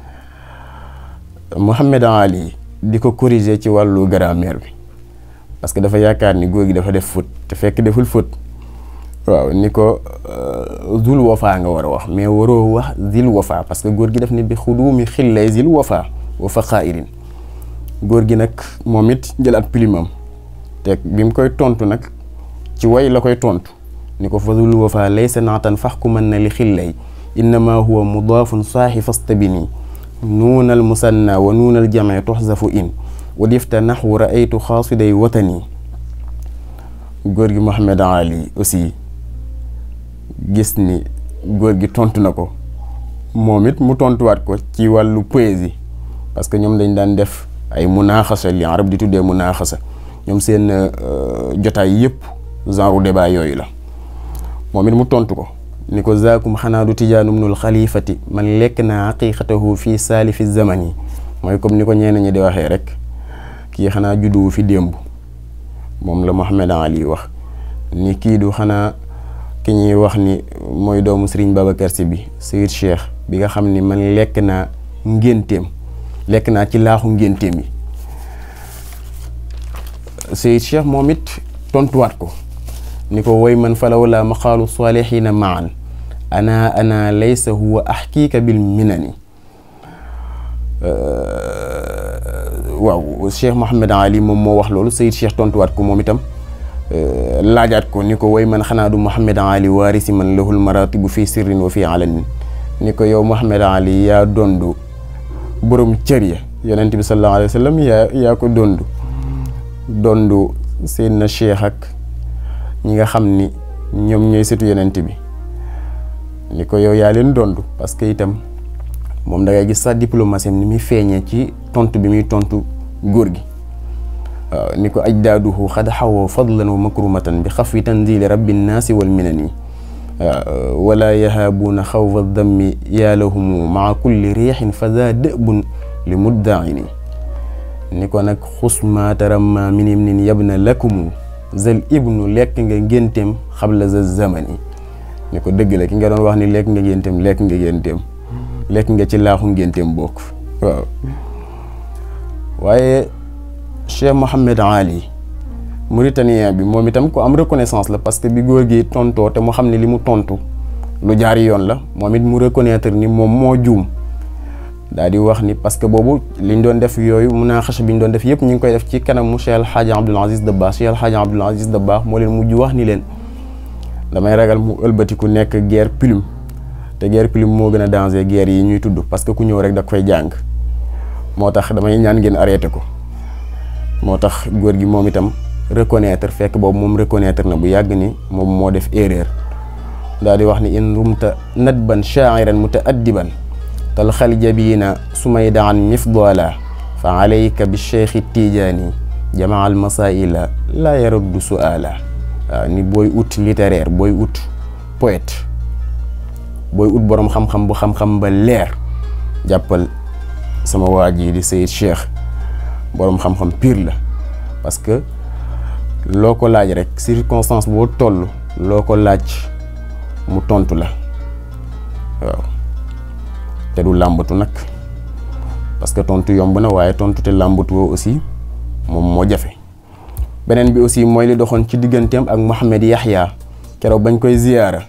Speaker 1: Mouhamed Ali di ko corriger ci wàllu grammaire bi parce que dafa yaakaar ni góor gi dafa def faute te fekk deful faute waaw ni ko zul wafa nga war a wax mais waroo wax zil wafa parce que góor gi daf ni bi xuduumi xillay zil wafa wa faqairin góor gi nag moom it jëlaat pilimam te bi mu koy tontu nag ci way la koy tontu ni ko fadul wafa laysa naatan faxkuman na li xillay innama huwa mudaafun saaxi fastabini nuunal musanna wa nuunal jamee tuxzafu in wa difta naxwu raaytu xaasiday watani góor gi Mohamed Ali aussi gis ni góor gi tontu na ko moom it mu tontuwaat ko ci wàllu poésie parce que ñoom dañ daan def ay munaaxasa li arab di tuddee munaaxasa ñoom seen jotaay yëpp genre débat yooyu la moom it mu tontu ko ni ko zaakum xanaa du tijaanum nul xalifati man lekk naa xaqiqatahu fii saalifi zaman yi mooy comme ni ko ñenn ñi di waxee rek kii xanaa judduwu fi démb moom la Mohamed Ali wax ni kii du xanaa ki ñuy wax ni mooy doomu Serigne Babacar Sy bi Seyid Cheikh bi nga xam ni man lekk naa ngénteem lekk naa ci laaxu ngénteem yi Seyid Cheikh moom it tontuwaat ko ni ko woy man falaw la maqaalu saalihiina maan ana ana laysa huwa axkiika bil minani waaw Cheikh Mohamed Ali moom moo wax loolu Seyid Cheikh tontuwaat ko moom itam laajaat ko ni ko woy man xanaa du Mohamed Ali waarisi man lahul maratibu fii sirrin wa fii alanin ni ko yow Mohamed Ali yaa dondu borom cër ya yonent bi sallallahu alayhi wa sallam yaa yaa ko dondu dondu seen na cheikh ak ñi nga xam ni ñoom ñooy sëtu yonent bi ni ko yow yaa leen dondu parce que itam moom da ngay gis sax diplomatie ni muy feeñee ci tontu bi muy tontu góor gi waaw ni ko ajdaaduhu xad xawoo fadlan wa makrumatan bi xaf wi tanzili rabbi nnaasi wal minani waaw wala yahaabuuna xawfa dammi yaa lahumu maa kulli riixin fa daa dëbun li muddaini ni ko nag xusma taramma min ibnin yabna lakumu zal ibnu lekk nga ngénteem xabla za zamani ni ko dëgg la ki nga doon wax ni lekk nga ngénteem lekk nga ngénteem lekk nga ci laaxu ngénteem bokk waaw waaye Cheikh Mohammed Ali Mauritanien bi moom itam ku am reconnaissance la parce que bi góor gi tontoo te mu xam ne li mu tontu lu jaar yoon la moom it mu reconnaître ni moom moo juum daal di wax ni parce que boobu liñ doon def yooyu munaaxasha bi ñu doon def yëpp ñu ngi koy def ci kanamu Cheikh El Hadj Abdoul Aziz Dabakh Cheikh El Hadj Abdoul Aziz Dabakh moo leen mujj wax ni leen damay ragal mu ëlbatiku nekk guerre plume te guerre plume moo gën a danger guerre yi ñuy tudd parce que ku ñëw rek da koy jàng moo tax damay ñaan ngeen arrêté ko moo tax góor gi moom itam reconnaître fekk boobu moom reconnaître na bu yàgg ni moom moo def erreur daal di wax ni in rumta nadban shaa'iran mutaaddiban tal xal jabiina sumay daan mifdala fa alayka bi cheikhi tijaani jamaa al masaila laa yaruddu suala waaw ni booy ut littéraire booy ut poète booy ut boroom xam-xam bu xam-xam ba leer jàppal sama waa ji di Sayid Cheikh boroom xam-xam pire la parce que loo ko laaj rek circonstance boo toll loo ko laaj mu tontu la waaw te du làmbatu nag parce que tontu yomb na waaye tontu te làmbatu woo aussi moom moo jafe beneen bi aussi mooy li doxoon ci digganteem ak Mouhamed Yahya keroog bañ koy ziyaara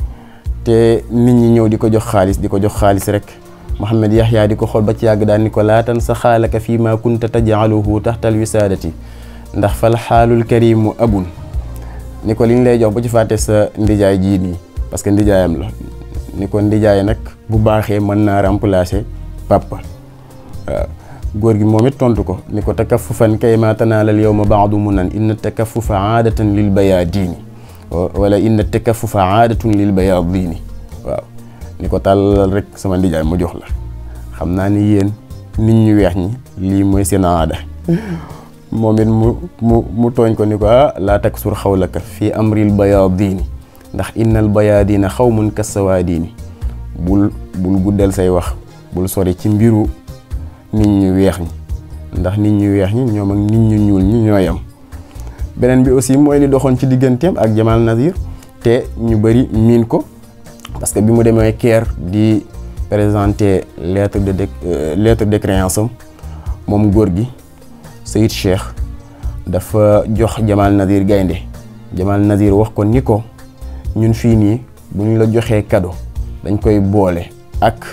Speaker 1: te nit ñi ñëw di ko jox xaalis di ko jox xaalis rek Mouhamed Yahya di ko xool ba ci yàgg daal ni ko laatan sa xaalaka fii ma kunta tajaaluhu taxtal wisaadati ndax fal xaalul karimu abun ni ko liñ lay jox bu ci fàtte sa ndijaay jii nii parce que ndijaayam la ni ko ndijaay nag bu baaxee mën naa remplacer papa waaw góor gi moom it tontu ko ni ko takaffufan kay ma tanaalal yawma baadu munan inna takaffufa aadatan lil bayaadini wala inna takaffufa aadatun lil bayaadini waaw ni ko tàllal rek sama ndijaay ma jox la xam naa ni yéen nit ñu weex ñi lii mooy seen aada moom it mu mu mu tooñ ko ni ko ah laa taksur xawlaka fii amril bayaadini ndax innal bayaadina xawmun kassawaadini bul bul guddal say wax bul sori ci mbiru nit ñu weex ñi ndax nit ñu weex ñi ñoom ak nit ñu ñuul ñi ñooy am beneen bi aussi mooy li doxoon ci digganteem ak Jamal Nazir te ñu bëri miin ko parce que bi mu demee Caire di présenter lettre de lettre de créance am moom góor gi Sayid Cheikh dafa jox Jamal Nazir gaynde Jamal Nazir wax ko ni ko ñun fii nii bu ñu la joxee cadeau dañ koy boole ak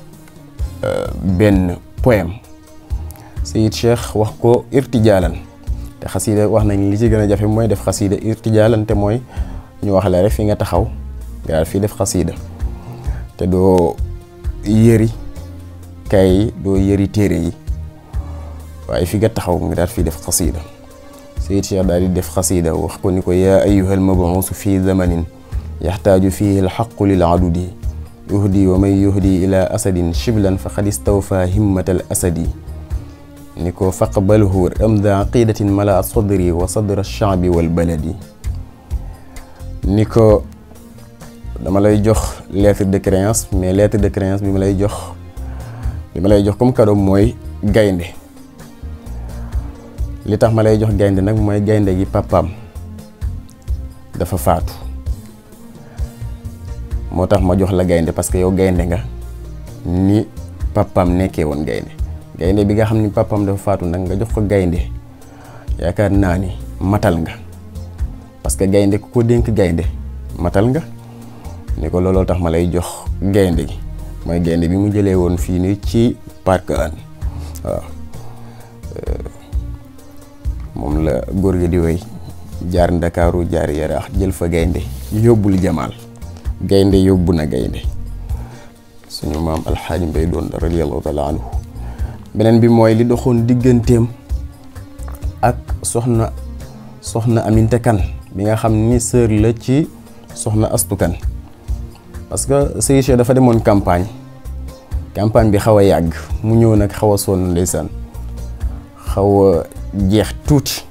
Speaker 1: benn poème Sayid Cheikh wax ko irtijaalan te xasiida wax nañ li ci gën a jafe mooy def xasiida irtijaalan te mooy ñu wax la rek fi nga taxaw nga daal fii def xasiida te doo yëri kay yi doo yëri téere yi waaye fi nga taxaw nga daal fii def xasiida Sayid Cheikh daal di def xasiida wax ko ni ko yaa ayyuhal mabuusu fi zamanin yaxtaaju fihi alxaqu lil adudi yuhdi wa man yuhdi ila asadin shiblan faqad istawfa himmatal asadi ni ko faqbalhu ramda aqidatin mala sadri wa sadra shaabi wal baladi ni ko dama lay jox lettre de créance mais lettre de créance bi ma lay jox bi ma lay jox comme cadeau mooy gaynde li tax ma lay jox gaynde nag mooy gaynde gi papaam dafa faatu moo tax ma jox la gaynde parce que yow gaynde nga ni papaam nekkee woon gaynde gaynde bi nga xam ni papaam dafa faatu nag nga jox ko gaynde yaakaar naa ni matal nga parce que gaynde ku ko dénk gaynde matal nga ni ko looloo tax ma lay jox gaynde gi mooy gaynde bi mu jëlee woon fii nii ci parc an waaw moom la góor gi di wéy jaar ndakaaru jaar yaraax jël fa gaynde yóbbul jamaal gaynde yóbbu na gaynde suñu maam alxaaji mbay doon radiyallahu taala anhu beneen bi mooy li doxoon digganteem ak soxna soxna Aminta Kan bi nga xam ni sœur la ci soxna Astu Kan parce que Seydi Cheikh dafa demoon campagne campagne bi xaw a yàgg mu ñëw nag xaw a sonn ndeysaan xaw a jeex tuuti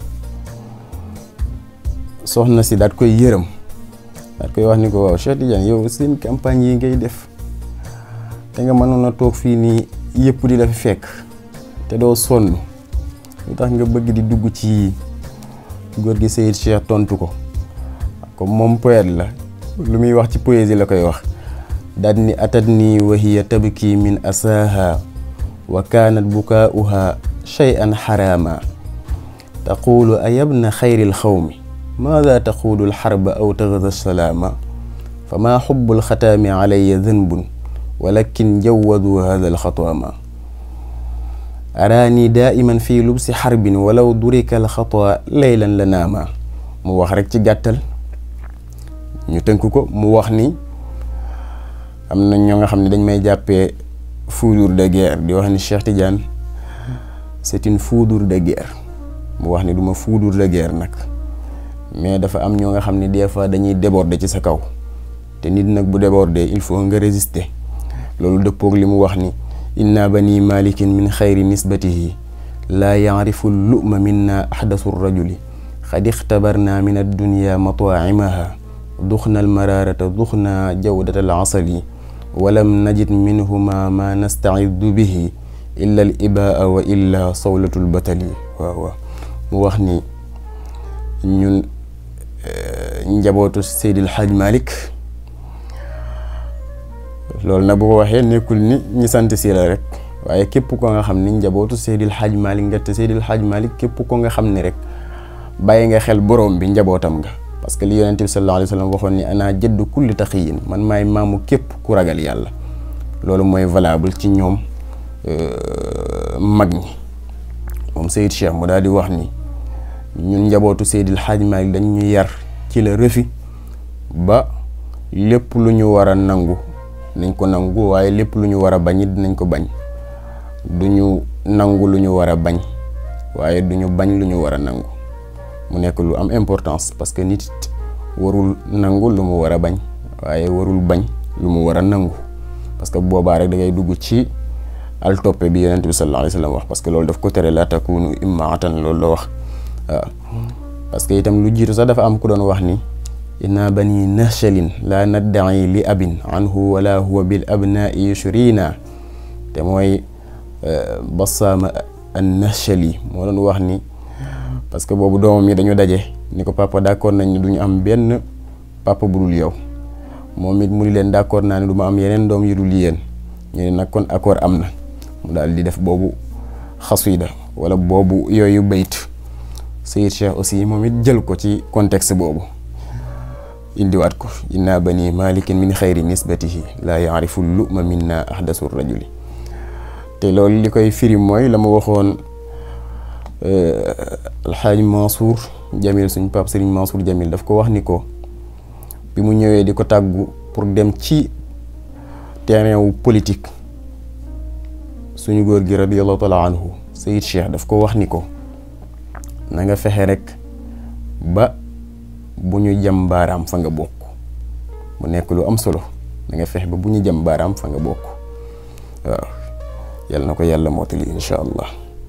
Speaker 1: soxna si daat koy yërëm daat koy wax ni ko waaw Cheikh Tidiane yow seen campagne yi ngay def te nga mënoon a toog fii nii yëpp di la fi fekk te doo sonn lu tax nga bëgg di dugg ci góor gi Seydi Cheikh tontu ko comme moom poète la lu muy wax ci poésie la koy wax daal ni atat nii wa hiya tabki min asaaha wa kaanat bukaauha shay'an xaraama taqulu ayabna xayri lxawmi maada taqulu alxarba aw taxda salaama fama xubu alxataami calaya danbun walakin jawadu hada alxataama araani daaiman fi lubsi xarbin walaw durika alxata laylan la naama mu wax rek ci gàttal ñu tënk ko mu wax ni am na ñoo nga xam ne dañ may jàppee foudre de guerre di wax ni Cheikh Tidiane c'est une foudre de guerre mu wax ni du ma foudre de guerre nag mais dafa am ñoo nga xam ne des fois dañuy déborder ci sa kaw te nit nag bu déborder il faut nga résister loolu dëppoog li mu wax ni inna bani malikin min xayri nisbatihi laa yaarifu luma minna ahdasu rajuli xad ixtabarna min addunya mataacimaha duxna almaraarata duxna jawdata alasali walam najid minhuma ma nastacidu bihi illa al ibaa wa illa sawlatu lbatali waaw waaw mu wax ni ñun njabootu Seydil Hadj Malick loolu nag bu ko waxee nekkul ni ñi sant si la rek waaye képp ko nga xam ni njabootu Seydil Hadj Malick nga te Seydil Hadj Malick képp ko nga xam ni rek bàyyi nga xel borom bi njabootam nga parce que li yonente bi sallallahu alayhi wa sallam waxoon ni ana jëdd kulli taxiyin man maay maamu képp ku ragal yàlla loolu mooy valable ci ñoom mag ñi moom Seyd Cheikh mu daal di wax ni ñun njabootu Seydil Hadj Malick dañ ñu yar ci la rëfi ba lépp lu ñu war a nangu nañ ko nangu waaye lépp lu ñu war a bañ it dinañ ko bañ du ñu nangu lu ñu war a bañ waaye du ñu bañ lu ñu war a nangu mu nekk lu am importance parce que nit warul nangu lu mu war a bañ waaye warul bañ lu mu war a nangu parce que boobaa rek da ngay dugg ci al toppe bi yonent bi sallallahu alayhi wa sallam wax parce que loolu daf ko tere la takunu immaatan loolu la wax waaw parce que itam lu jiitu sax dafa am ku doon wax ni inna bani nahshalin la naddaci li abin anhu wala huwa bil abnaai yushrina te mooy basaama an nahshali moo doon wax ni parce que boobu doomam yi dañu daje ni ko papa d'accord nañ ni du ñu am benn papa bu dul yow moom it mu ni leen d'accord naa ne du ma am yeneen doom yu dul yéen ñu ne nag kon accord am na mu daal di def boobu xasida wala boobu yooyu bayt Seyid Cheikh aussi moom it jël ko ci contexte boobu indiwaat ko inna bani malikin min xayri nisbatihi laa yaarifu luma minna ahdasu rajuli te loolu li koy firi mooy la ma waxoon alxaaji Mansour Jamil suñ pap Serigne Mansour Jamil daf ko wax ni ko bi mu ñëwee di ko tàggu pour dem ci terrain wu politique suñu góor gi radiallahu taala anhu Seyid Cheikh daf ko wax ni ko na nga fexe rek ba bu ñu jam baaraam fa nga bokk mu nekk lu am solo na nga fexe ba bu ñu jam baaraam fa nga bokk waaw yal na ko yàlla mootali incha allah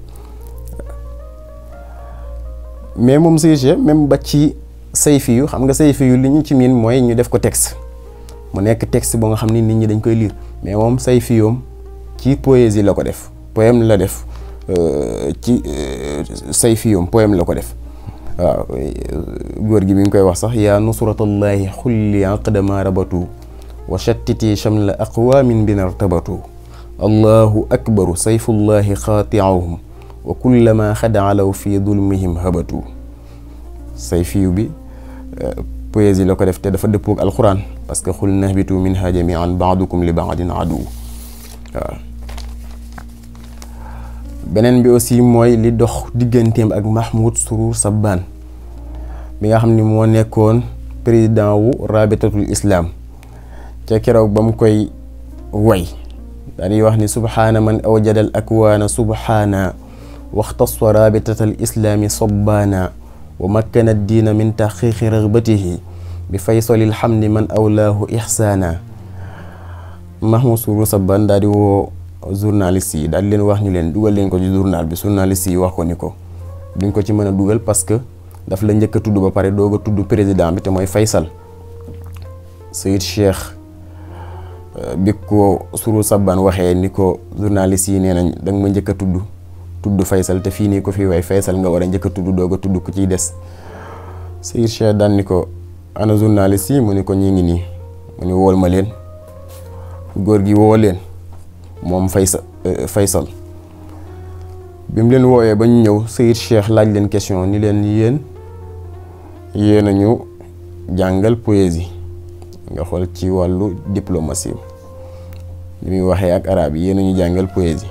Speaker 1: mais moom Seydi Cheikh même ba ci sayfi yu xam nga sayfi yu li ñu ci miin mooy ñu def ko texte mu nekk texte boo nga xam ni nit ñi dañ koy lire mais moom sayfi yoom ci poésie la ko def poème la def ci sayfi yoom poème la ko def waaw góor gi bi ngi koy wax sax yaa nusratallahi xulli aqdama rabatu wa shattiti shamla aqwamin binartabatu allahu akbaru sayfullahi xaatiahum wa kullama xadaalaw fi dulmihim habatu sayfiyu bi poésie la ko def te dafa dëppoog alquran parce que xul nahbitu minha jamian baadukum li baadin adu waaw beneen bi aussi mooy li dox digganteem ak Mahmoud Surur Sabbaan bi nga xam ni moo nekkoon président wu rabitatul islam ca keroog ba mu koy way dañuy wax ni subhaana man awjadal akwaana subhaana waxtasa rabitata al islaami sobbaana wa makkana diina min taxqiqi ragbatihi bi faysalil xamdi man awlaahu ixsaana Mahmoud Sourou Saban daal di woo journaliste yi daal di leen wax ni leen dugal leen ko ci journal bi journaliste yi wax ko ni ko duñ ko ci mën a dugal parce que daf la njëkk a tudd ba pare doog a tudd président bi te mooy Faysal Sayid Cheikh bi ko Sourou Saban waxee ni ko journaliste yi nee nañ da nga ma njëkk a tudd tudd Faysal te fii nii ko fi way Faysal nga war a njëkk a tudd doog a tudd ku ciy des Sayid Cheikh daan ni ko ana journaliste yi mu ni ko ñi ngi nii mu ni wool ma leen góor gi woo leen moom Faysal Faysal bi mu leen wooyee ba ñu ñëw Sayid Cheikh laaj leen question ni leen yéen yéen a ñu jàngal poésie nga xool ci wàllu diplomatie li muy waxee ak arab yi yéen a ñu jàngal poésie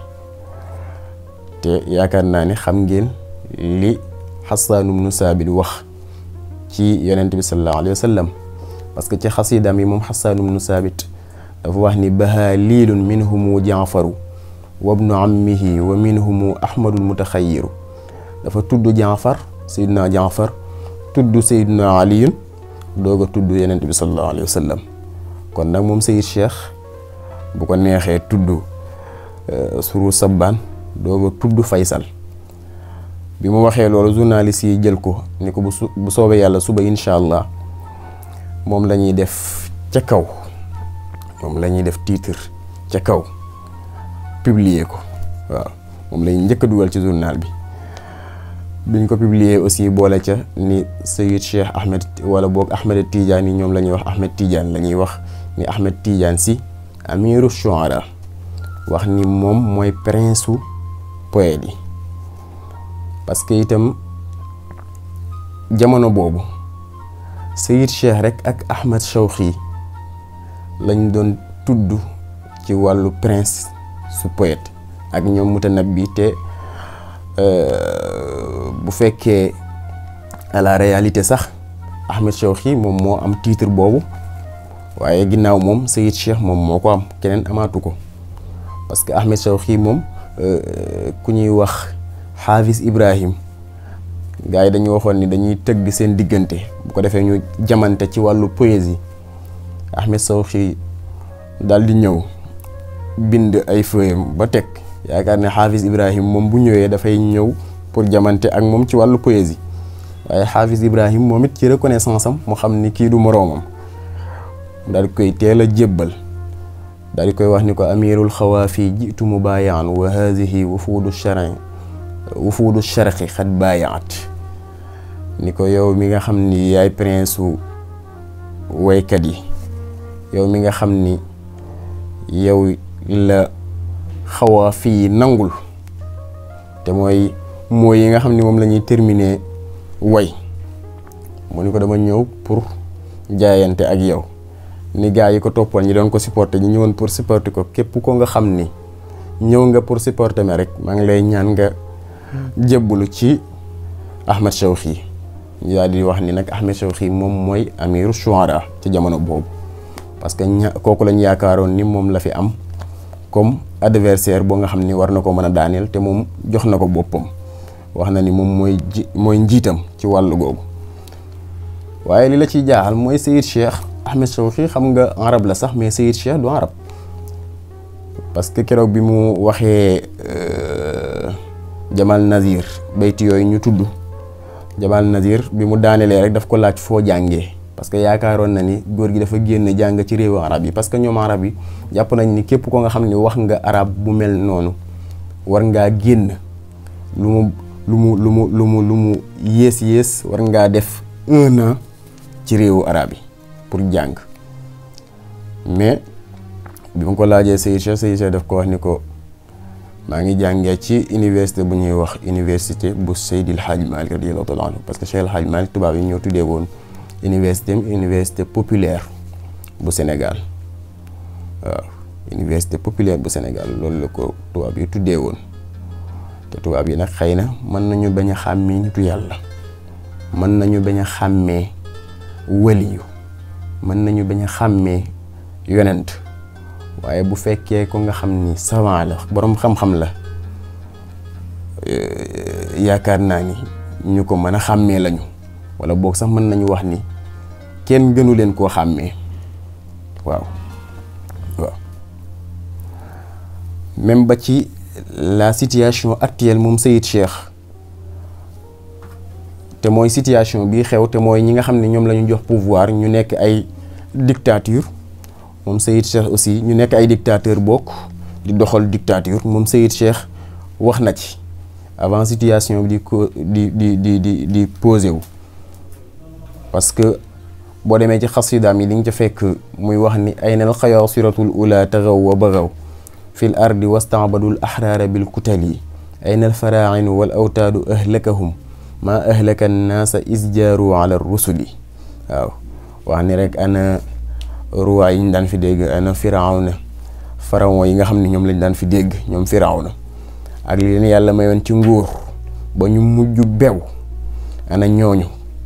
Speaker 1: te yaakaar naa ni xam ngeen li Hassan ibnu Saabit wax ci yonent bi sallallahu alayhi wa sallam parce que ci xasidaam yi moom Hassan ibnu Saabit dafa wax ni baha liilun minhumu jaafaru wabnu ammihi wa minhumu ahmadul mutaxayiru dafa tudd jaafar sayidna jaafar tudd sayidna aliyun doog a tudd yenent bi sallallahu alayhi wa sallam kon nag moom sayid cheikh bu ko neexee tudd suru sabbaan doog a tudd faysal bi mu waxee loolu journaliste yi jël ko ni ko bu su bu soobee yàlla suba incha allah moom la ñuy def ca kaw moom la ñuy def titre ca kaw publier ko waaw moom lañ njëkk a dugal ci journal bi biñ ko publier aussi boole ca ni Sayid Cheikh Ahmed wala boog Ahmed Tidiane yi ñoom la ñuy wax Ahmed Tidiane la ñuy wax ni Ahmed Tidiane si amiru shuara wax ni moom mooy prince su poète yi parce que itam jamono boobu Sayid Cheikh rek ak Ahmed Shawqi lañ doon tudd ci wàllu prince su poète ak ñoom mutanabbi te bu fekkee à la réalité sax Ahmed Shawqi moom moo am titre boobu waaye ginnaaw moom Sayid Cheikh moom moo ko am keneen amaatu ko parce que Ahmed Shawqi moom ku ñuy wax Hafiz Ibrahim gars yi dañu waxoon ni dañuy tëgg seen diggante bu ko defee ñu jamante ci wàllu poésie Ahmed Shawqi daal di ñëw bind ay feuillam ba teg yaakaar ne Hafiz Ibrahim moom bu ñëwee dafay ñëw pour jamante ak moom ci wàllu poésie waaye Hafiz Ibrahim moom it ci reconnaissance am mu xam ni kii du moroomam daal di koy teel a jébbal daal di koy wax ni ko amirul xawaafi jitu mubaayaan wa haadihi wufuudu shari wufuudu sharqi xat baayaat ni ko yow mi nga xam ni yaay prince su waykat yi yow mi nga xam ni yow la xawaa fii nangul te mooy mooy yi nga xam ni moom la ñuy terminer way mu ni ko dama ñëw pour jaayante ak yow ni gaa yi ko toppoon ñi doon ko supporter ñi ñëwoon pour supporter ko képp ko nga xam ni ñëw nga pour supporter me rek maa ngi lay ñaan nga jébbalu ci Ahmed Shawqi ñu daal di wax ni nag Ahmed Shawqi moom mooy amiru shuara ci jamono boobu parce que ña kooku lañ yaakaaroon ni moom la fi am comme adversaire boo nga xam ni war na ko mën a daaneel te moom jox na ko boppam wax na ni moom mooy ji mooy njiitam ci wàllu googu waaye li la ciy jaaxal mooy Sayid Cheikh Ahmed Shawqi xam nga arab la sax mais Sayid Cheikh du arab parce que keroog bi mu waxee Jamal Nazir bayti yooyu ñu tudd Jamal Nazir bi mu daanelee rek daf ko laaj foo jàngee parce que yaakaaroon na ni góor gi dafa génn jàng ci réewu arab yi parce que ñoom arab yi jàpp nañ ni képp ko nga xam ni wax nga arab bu mel noonu war ngaa génn lu mu lu mu lu mu lu mu lu mu yées yées war ngaa def un an ci réewu arab yi pour jàng mais bi ma ko laajee Sayid Cheikh Sayid Cheikh daf ko wax ni ko maa ngi jàngee ci université bu ñuy wax université bu Seydil Hadj Malick radiyallahu taala anhu parce que Cheikh El Hadj Malick tubaab yi ñoo tuddee woon université université populaire bu Sénégal waaw université populaire bu Sénégal loolu la ko tubaab yi tuddee woon te tubaab yi nag xëy na mën nañu bañ a xàmmee nitu yàlla mën nañu bañ a xàmmee waliyu mën nañu bañ a xàmmee yonent waaye bu fekkee ko nga xam ni savant la boroom xam-xam la yaakaar naa ni ñu ko mën a xàmmee lañu wala boog sax mën nañu wax ni kenn gënu leen koo xàmmee waaw waaw même ba ci la situation actuelle moom Seyid Cheikh te mooy situation bii xew te mooy ñi nga xam ne ñoom la ñu jox pouvoir ñu nekk ay dictature moom Seyid Cheikh aussi ñu nekk ay dictateur bokk di doxal dictature moom Seyid Cheikh wax na ci avant situation bi di ko di di di di di posé wu parce que boo demee ci xasidaam yi li nga ca fekk muy wax ni ayna al xayaasiratul ula taxaw wa baxaw fi l ardi wastaabadul axraara bil kutali ayna al farainu wal awtaadu ahlakahum ma ahlaka annaasa isjaaru ala rusuli waaw wax ni rek ana ruwaay yi ñu daan fi dégg ana firawna pharaon yi nga xam ne ñoom lañ daan fi dégg ñoom firawna ak li leen yàlla mayoon ci nguur ba ñu mujj bew ana ñooñu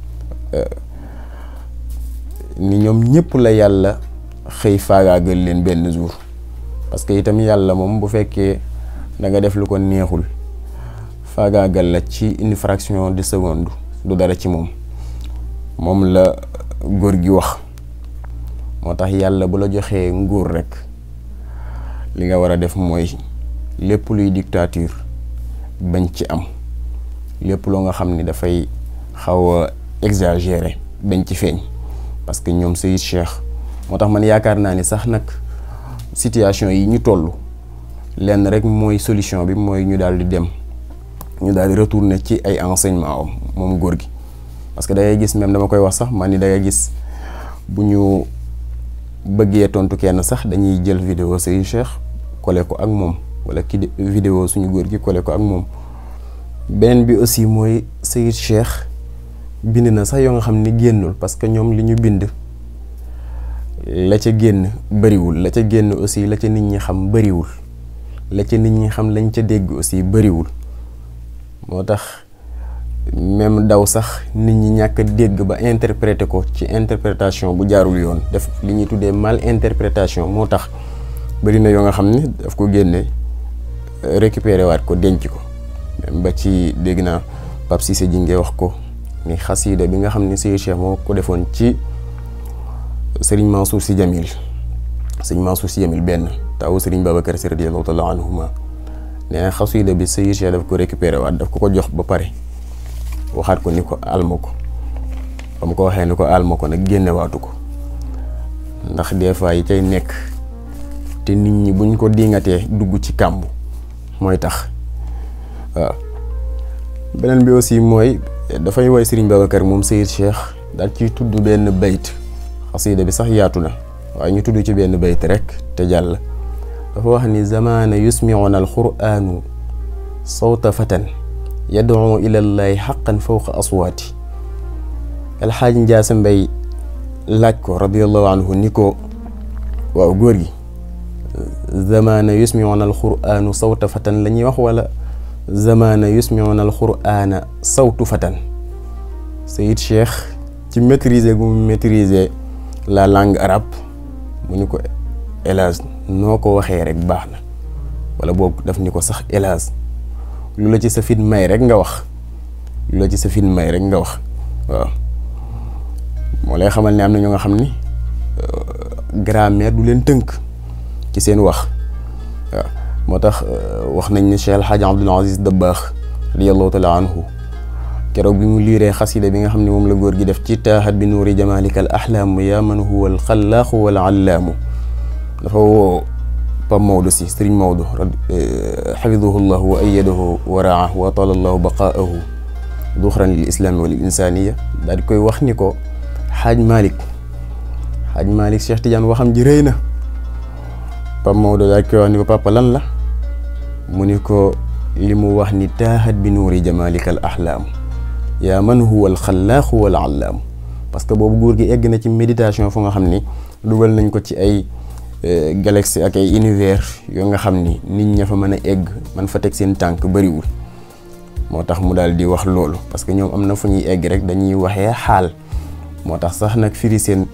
Speaker 1: ni ñoom ñëpp la yàlla xëy faagaagal leen benn jour parce que itam yàlla moom bu fekkee da nga def lu ko neexul faagaagal la ci une fraction de seconde du dara ci moom moom la góor gi wax moo tax yàlla bu la joxee nguur rekk li nga war a def mooy lépp luy dictature bañ ci am lépp loo nga xam ni dafay xaw a exagéré bañ ci feeñ parce que ñoom Seyid Cheikh moo tax man yaakaar naa ni sax nag situation yi ñu toll lenn rek mooy solution bi mooy ñu daal di dem ñu daal di retourner ci ay enseignement am moom góor gi parce que da ngay gis même dama koy wax sax man ni da ngay gis bu ñu bëggee tontu kenn sax dañuy jël vidéo Seyid Cheikh kole ko ak moom wala ki vidéo suñu góor gi kole ko ak moom beneen bi aussi mooy Seyid Cheikh bind na sax yoo nga xam ni génnul parce que ñoom li ñu bind la ca génn bëriwul la ca génn aussi la ca nit ñi xam bëriwul la ca nit ñi xam lañ ca dégg aussi bëriwul moo tax même daw sax nit ñi ñàkk a dégg ba interpréter ko ci interprétation bu jaarul yoon def li ñuy tuddee mal interprétation moo tax bëri na yoo nga xam ni daf ko génne récupérer waat ko denc ko même ba ci dégg naa Pape Cissé ji ngay wax ko ni xasiida bi nga xam ni Seydi Cheikh moo ko defoon ci Serigne Mansour Sy Jamil Serigne Mansour Sy Jamil benn tawu Serigne Babacar Sy radiyallahu taala anhuma nee na xasiida bi Seydi Cheikh daf ko récupérer waat daf ko ko jox ba pare waxaat ko ni ko alma ko ba mu ko waxee ni ko alma ko nag génnewaatu ko ndax des fois yi cay nekk te nit ñi buñ ko dingatee dugg ci kàmb mooy tax waaw beneen bi aussi mooy dafay woy Serigne Babacar moom Seydi Cheikh daal ciy tudd benn bayt xasiida bi sax yaatu na waaye ñu tudd ci benn bayt rek te jàll dafa wax ni zamaana yusmiuna alquranu sawta fatan yad'u ila llahi xaqan fawqa aswaati alxaaj njaasa mbay laaj ko radiallahu anhu ni ko waaw góor gi zamaana yusmiuna alquranu sawta fatan la ñuy wax wala zamaana yusmiuna alqurana sawtu fatan Seyid Cheikh ci maîtriser gu mu maîtriser la langue arabe mu ni ko hélas noo ko waxee rek baax na wala boobu daf ni ko sax hélas lu la ci sa fit may rek nga wax lu la ci sa fit may rek nga wax waaw moo lay xamal ne am na ñoo nga xam ni grammaire du leen tënk ci seen wax waaw moo tax wax nañ ne Cheikh El Hadj Abdoul Aziz Dabakh radiyallahu taala anhu keroog bi mu liiree xasida bi nga xam ne moom la góor gi def ci taaxat bi nuuri jamalika al ahlaamu yaa man huwa al xalaaqu wal allaamu dafa woo Pape Maodo si Serigne Maodo xafidahu llahu wa ayadahu wa raa wa taala llahu baqaahu duxran lil islaami wa lil insaniya daal di koy wax ni ko xaaj Malick xaaj Malick Cheikh Tidiane waxam ji rëy na Pape Maodo daal di koy wax ni ko papa lan la mu ni ko li mu wax ni taaxat bi nuuri jamalika al ahlaamu yaa man huwa al xalaaqu wal allaamu parce que boobu góor gi egg na ci méditation fu nga xam ni dugal nañ ko ci ay galaxie ak ay univers yoo nga xam ni nit ña fa mën a egg man fa teg seen tànk bëriwul moo tax mu daal di wax loolu parce que ñoom am na fu ñuy egg rek dañuy waxee xaal moo tax sax nag firi seen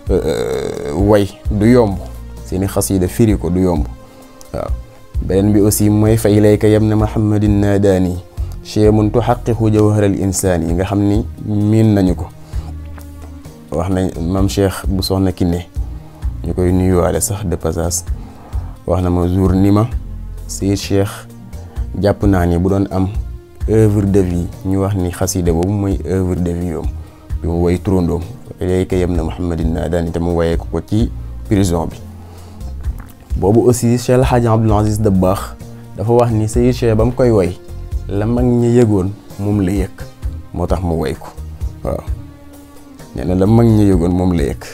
Speaker 1: way du yomb seeni xasida firi ko du yomb waaw beneen bi aussi mooy fa ilayka yam na muhammadin naadaani cheemun tuxaqiqu jawharal insaan yi nga xam ni miin nañu ko wax nañ mam cheikh bu soxna Kiné ñu koy nuyuwaale sax de passage wax na ma jour ni ma Seydi Cheikh jàpp naa ni bu doon am œuvre de vie ñu wax ni xasida boobu mooy œuvre de vie yoom bi mu woy turandoom ilayka yam na Muhammadin naadaani te mu woyee ko ko ci prison bi boobu aussi Cheikh El Hadj Abdoul Aziz Dabakh dafa wax ni Seydi Cheikh ba mu koy woy la mag ñi yëgoon moom la yëg moo tax mu woy ko waaw nee na la mag ñi yëgoon moom la yëg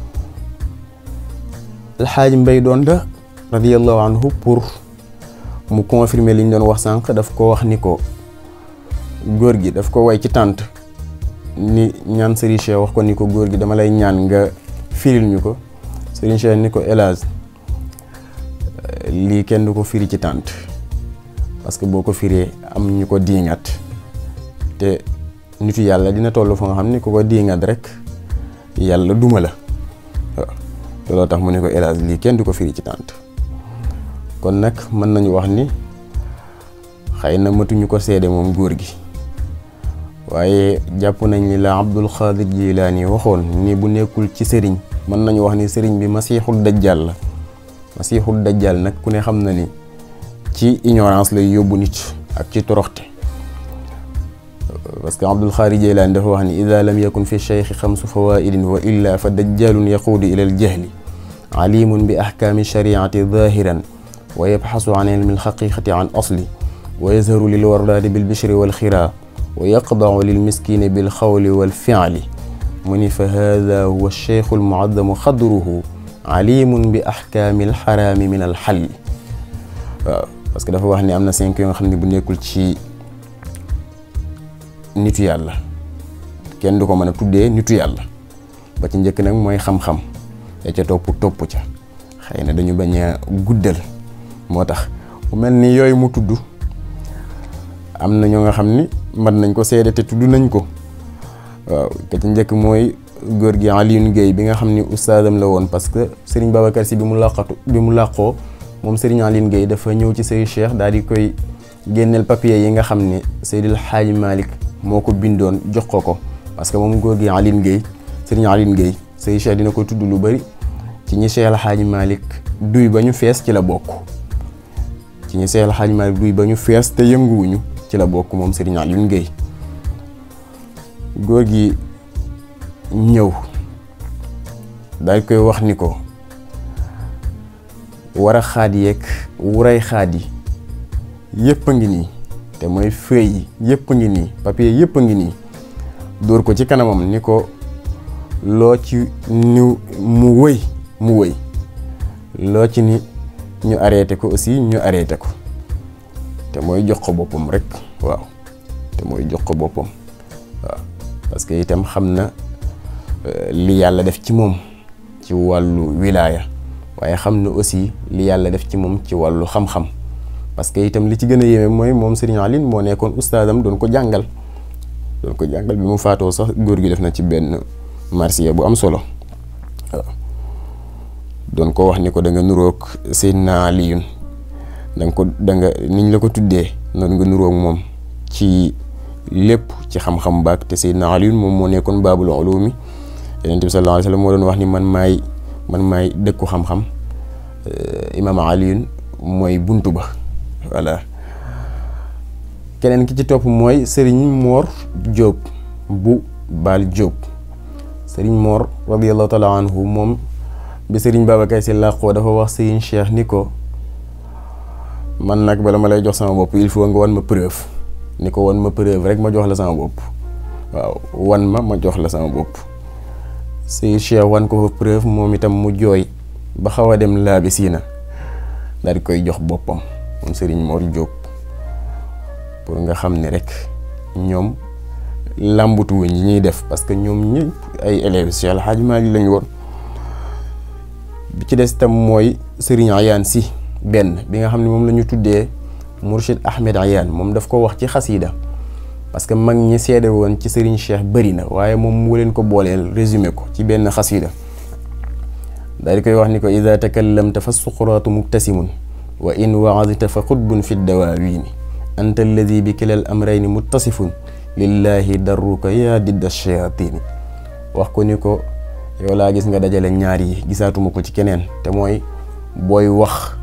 Speaker 1: alxaaj mbay doon da radiallahu anhu pour mu confirmer li ñu doon wax sànq daf ko wax ni ko góor gi daf ko way ci tànt ni ñaan Serigne Cheikh wax ko ni ko góor gi dama lay ñaan nga firil ñu ko Serigne Cheikh ni ko elage lii kenn du ko firi ci tànt parce que boo ko firee am ñu ko diingat te nitu yàlla dina toll fa nga xam ni ku ko diingat rek yàlla duma la waaw looloo tax mu ne ko elage lii kenn du ko firi ci tànt kon nag mën nañu wax ni xëy na matuñu ko seede moom góor gi waaye jàpp nañ ni la Abdul Xaadir Jilaani waxoon ni bu nekkul ci sëriñ mën nañu wax ni sëriñ bi masiixul dajjal la masiixul dajjal nag ku ne xam na ni ci ignorance lay yóbbu nit ak ci toroxte parce que Abdul Xaadir Jilaani dafa wax ni ida lam yakun fi cheikhi xamsu fawaidin wa illa fa dajjalun yaquudu ila al jahli alimun bi ahkaami shariati zahiran wa yabxasu an ilmi alxaqiqati an asli wa yazharu lil wardaadi bil bishri wal xiraa wa yaqdacu lil miskini bil xawli wal fiali mu ni fa hada huwa cheikhu almuadamu xadruhu alimun bi ahkaami alxaraami min alxalli waaw parce que dafa wax ni am na cinq yoo nga xam ne bu nekkul ci nitu yàlla kenn du ko mën a tuddee nitu yàlla ba ci njëkk nag mooy xam-xam ya ca topp topp ca xëy na dañu bañ a guddal moo tax mu mel ni yooyu mu tudd am na ñoo nga xam ni mën nañ ko seede te tudd nañ ko waaw ka ci njëkk mooy góor gi Alioune Guèye bi nga xam ni ustaadam la woon parce que Serigne Babacar Sy bi mu làqatu bi mu làqoo moom Serigne Alioune Guèye dafa ñëw ci Serigne Cheikh daal di koy génneel papier yi nga xam ni Seydil Hadji Malick moo ko bindoon jox ko ko parce que moom góor gi Alioune Guèye Serigne Alioune Guèye Serigne Cheikh dina ko tudd lu bëri ci ñi Cheikh El Hadji Malick duy ba ñu fees ci la bokk ci ñi Cheikh El Hadji Malick duy ba ñu fees te yënguwuñu ci la bokk moom Serigne Alioune Guèye góor gi ñëw daal koy wax ni ko war a xaad yeeg wuray xaad yi yëpp a ngi nii te mooy feuille yi yëpp a ngi nii papier yëpp a ngi nii dóor ko ci kanamam ni ko loo ci ñu mu wëy mu wëy loo ci ni ñu arrêté ko aussi ñu arrêté ko te mooy jox ko boppam rek waaw te mooy jox ko boppam waaw parce que itam xam na li yàlla def ci moom ci wàllu wilaaya waaye xam na aussi li yàlla def ci moom ci wàllu xam-xam parce que itam li ci gën a yéeme mooy moom Serigne Aline moo nekkoon ustaadam doon ko jàngal doon ko jàngal bi mu faatoo sax góor gi def na ci benn marsiya bu am solo waaw doon ko wax ni ko da nga nuroog Seydina Aliyun da nga ko da nga niñ la ko tuddee noonu nga nuroog moom ci lépp ci xam-xam baak te Seydina Aliyun moom moo nekkoon baabul ulumi Yonent bi sallallahu alayhi wa sallam moo doon wax ni man maay man maay dëkku xam-xam imaam Aliyun mooy buntu ba voilà keneen ki ci topp mooy Serigne Mor Diop bu Baal Diop Serigne Mor radiyallahu taala anhu moom bi Serigne Babacar Sy làqoo dafa wax Serigne Cheikh ni ko man nag bala ma lay jox sama bopp il faut nga wan ma preuve ni ko wan ma preuve rek ma jox la sama bopp waaw wan ma ma jox la sama bopp Serigne Cheikh wan ko fa preuve moom itam mu jooy ba xaw a dem laabi siina daal di koy jox boppam moom Serigne Mor Diop pour nga xam ne rek ñoom làmbutu wuñ yi ñuy def parce que ñoom ñëpp ay élèves Cheikh El Hadj Malick lañu woon bi ci des tam mooy Serigne Ayaan si benn bi nga xam ne moom la ñu tuddee Mourchid Ahmed Ayaan moom daf ko wax ci xasiida parce que mag ñi seede woon ci Serigne Cheikh bëri na waaye moom mu leen ko booleel résumé ko ci benn xasiida daal di koy wax ni ko ida takallamta fa suquraatu mubtasimun wa in waazta fa xutbun fi dawaawiini anta alladi bi kilal amrayni muttasifun lillahi darruka yaa didda shayatini wax ko ni ko yow laa gis nga dajale ñaar yi gisaatuma ko ci keneen te mooy booy wax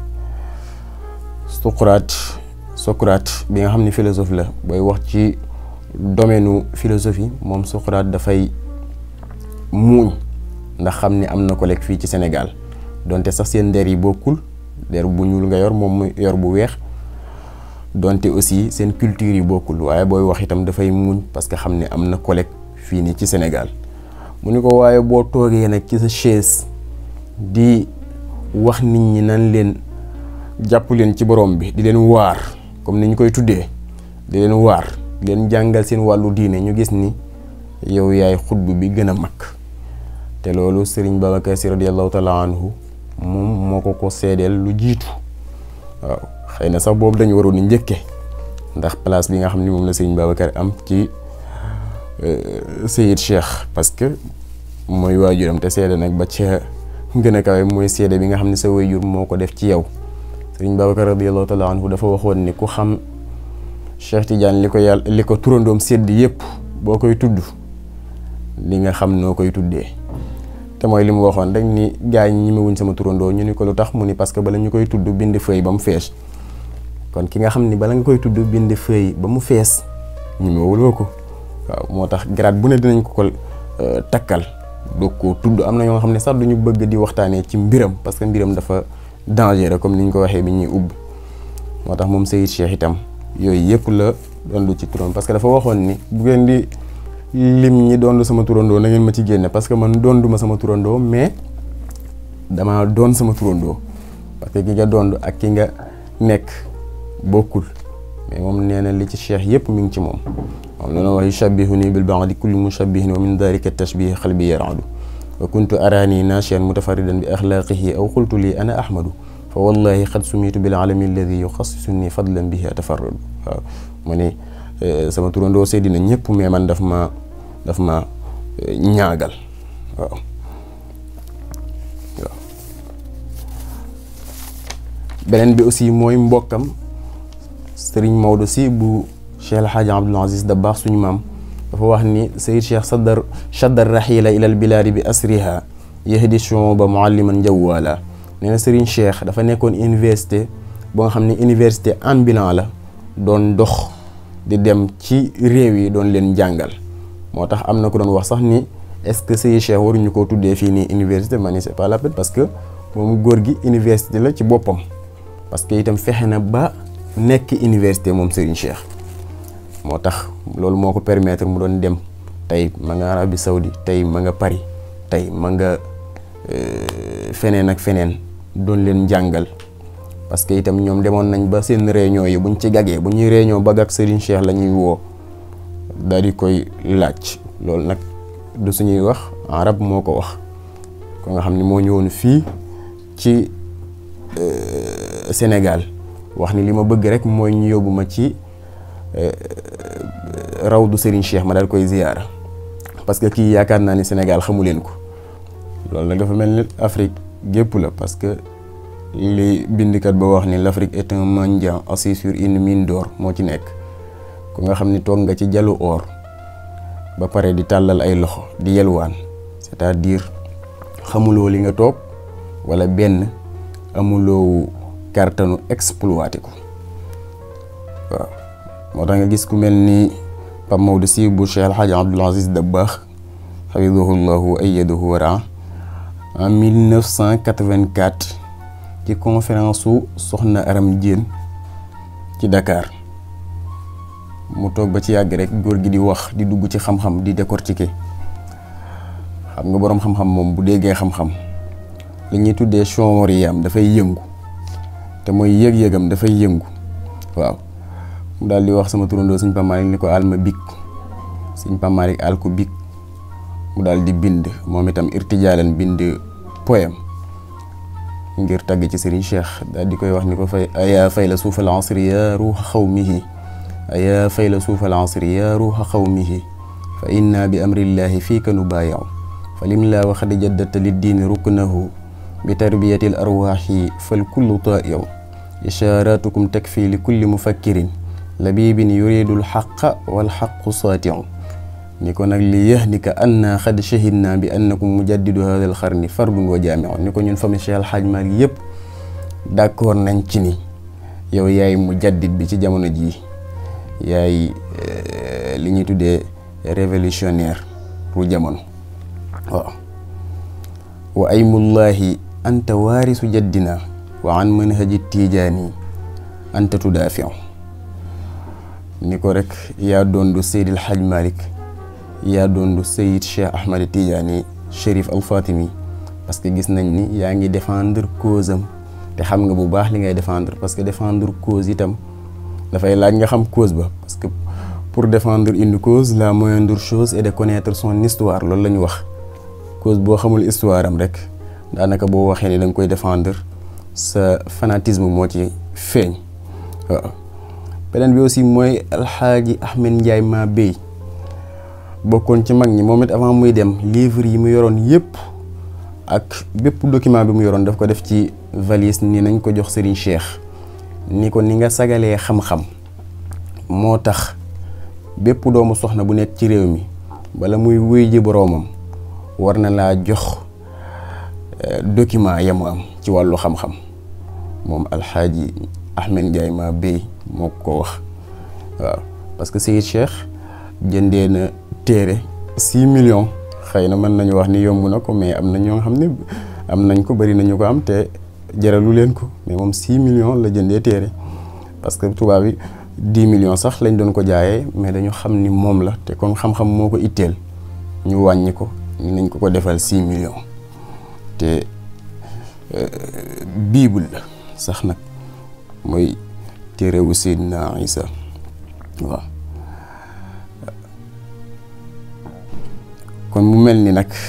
Speaker 1: Socrate Socrate bi nga xam ne philosophe la booy wax ci domaine philosophie moom Socrate dafay muuñ ndax xam ni am na collègue fii ci Sénégal donte sax seen der yi bokkul der bu ñuul nga yor moom mu yor bu weex donte aussi seen culture yi bokkul waaye booy wax itam dafay muuñ parce que xam ne am na collègue fii nii ci Sénégal mu ni ko waaye boo toogee nag ci sa chaise di wax nit ñi nan leen jàpp leen ci borom bi di leen waar comme ni ñu koy tuddee di leen waar di leen jàngal seen wàllu diine ñu gis ni yow yaay xutb bi gën a mag te loolu Serigne Babacar Sy radiyallahu taala anhu moom moo ko ko seedeel lu jiitu waaw xëy na sax boobu dañu waroon ni njëkke ndax place bi nga xam ni moom la Serigne Babacar am ci Seyid Cheikh parce que mooy waajuram te seede nag ba ca gën a kawe mooy seede bi nga xam ne sa waajur moo ko def ci yow Serigne Babacar radiyallahu taala anhu dafa waxoon ni ku xam Cheikh Tidiane li ko yàlla li ko turandoom sedd yëpp boo koy tudd li nga xam noo koy tuddee te mooy li mu waxoon rek ni gars ñi ñemewuñ sama turandoo ñu ni ko lu tax mu ni parce que bala ñu koy tudd bind feuille ba mu fees kon ki nga xam ni bala nga koy tudd bind feuille ba mu fees ñemewuloo ko waaw moo tax grade bu ne dinañ ko ko takkal doog koo tudd am na ñoo xam ne sax duñu bëgg di waxtaanee ci mbiram parce que mbiram dafa dangereux comme ni ñu ko waxee bi ñuy ubbi moo tax moom Seyid Cheikh itam yooyu yëpp la doon ci turam parce que dafa waxoon ni bu ngeen di lim ñi doon sama turandoo na ngeen ma ci génne parce que man doon duma sama turandoo mais dama doon sama turandoo parce que ki nga doon ak ki nga nekk bokkul mais moom nee na li ci cheikh yëpp mi ngi ci moom moom la wax yushabbihuni bil ba'di kulli mushabbihin wa min dhalika tashbih qalbi yaradu wa kuntu arani nashian mutafaridan bi akhlaqihi aw qultu li ana ahmadu fa wallahi qad sumitu bil alami alladi yuxassisuni fadlan bihi atafarradu waaw mu ne sama turandoo seddi na ñëpp mais man daf ma daf ma ñaagal waaw waaw beneen bi aussi mooy mbokkam sëriñ Maodo si bu Cheikh El Hadj Abdoul Aziz Dabakh suñu maam dafa wax ni Seyd Cheikh saddar shaddar rahila ilal bilaadi bi asriha yahdi shuuba mualliman jawwala nee na sëriñ Cheikh dafa nekkoon université boo nga xam ne université ambulant la doon dox di dem ci réew yi doon leen jàngal moo tax am na ko doon wax sax ni est-ce que Seydi Cheikh waruñu koo tuddee fii nii université ma ni c'est pas la peine parce que moom góor gi université la ci boppam parce que itam fexe na ba nekk université moom Serigne Cheikh moo tax loolu moo ko permettre mu doon dem tey ma nga Arabie Saoudi tey ma nga Paris tey ma nga feneen ak feneen doon leen jàngal parce que itam ñoom demoon nañ ba seen réunion yi buñ ci gagee bu ñuy réunion ba gag Serigne Cheikh la ñuy woo daal di koy laaj loolu nag du suñuy wax arab moo ko wax ko nga xam ni moo ñëwoon fii ci Sénégal wax ni li ma bëgg rek mooy ñu yóbbu ma ci rawdu Serigne Cheikh ma daal koy ziyaara parce que kii yaakaar naa ni Sénégal xamu leen ko loolu nag dafa mel ni Afrique gépp la parce que li bindikat ba wax ni l'Afrique est un mendiant assis sur une mine d'or moo ci nekk ku nga xam ni toog nga ci jalu or ba pare di tàllal ay loxo di yelwaan c'est-à-dire xamuloo li nga toog walla benn amuloo kàttanu exploité ko waaw moo tax nga gis ku mel ni Pape Maodo Sy bu Cheikh El Hadj Abdoul Aziz Dabakh xafidahullahu wa ayyadahu wa raa en 1984 ci conférence su Soxna Aram Diène ci Dakar mu toog ba ci yàgg rek góor gi di wax di dugg ci xam-xam di décortiquer xam nga boroom xam-xam moom bu déggee xam-xam li ñuy tuddee chonriyam dafay yëngu te mooy yëg-yëgam dafay yëngu waaw mu daal di wax sama turandoo sëñ Pape Malick ni ko alma big sëñ Pape Malick al ko big mu daal di bind moom itam irtijaalan bind poème ngir tagg ci Serigne Cheikh daal di koy wax ni ko fay ayaa fay la suufal asri ya ruuxa xawmihi ayaa fay la suufal asri ya ruuxa xawmihi fa inna bi amrillahi fiika nu baayaw fa lim laa waxad jaddata liddiini ruknahu bi tarbiyati l arwaaxi fal kullu taayaw ishaaratukum takfi li kulli mufakkirin labibin yuridul xaqa wal xaqu saatiu ni ko nag li yahnika anna xad shahidna bi annakum mujaddidu hada al xarni fardun wa jaamiu ni ko ñun famille Cheikh Al Hadj Malick yëpp d'accord nañ ci ni yow yaay mujaddid bi ci jamono jii yaay li ñuy tuddee révolutionnaire pour jamono waaw wa aymullahi anta waarisu jaddina wa an manhaji tijaani anta tudaafiu ni ko rek yaa doondu Seydil Hadj Malick yaa doondu Seyid Cheikh Ahmad Tijaani Chérif Al Fatimi parce que gis nañ ni yaa ngi défendre cause am te xam nga bu baax li ngay défendre parce que défendre cause itam dafay laaj nga xam cause ba parce que pour défendre une cause la moindre chose est de connaître son histoire loolu la ñu wax cause boo xamul histoire am rek daanaka boo waxee ni da nga koy défendre sa fanatisme moo ci feeñ waaw beneen bi aussi mooy alxaaji Ahmed Ndiaye maa béy bokkoon ci mag ñi moom it avant muy dem livre yi mu yoroon yëpp ak bépp document bi mu yoroon daf ko def ci valise ni nañ ko jox Serigne Cheikh ni ko ni nga sagalee xam-xam moo tax bépp doomu soxna bu nekk ci réew mi bala muy wuy ji boroomam war na laa jox document yamu am ci wàllu xam-xam moom alxaaji Ahmed Ndiaye maa béy moo ko wax waaw parce que Seyid Cheikh jëndee na téere six millions xëy na mën nañu wax ni yomb na ko mais am na ñoo xam ne am nañ ko bari nañu ko am te jaralu leen ko mais moom six millions la jëndee téere parce que tubaab yi dix millions sax lañ doon ko jaayee mais dañu xam ni moom la te kon xam-xam moo ko itteel ñu wàññi ko ni nañ ko ko defal six millions te biibul la sax nag mooy téere wu Seydina Isa waaw kon mu mel ni nag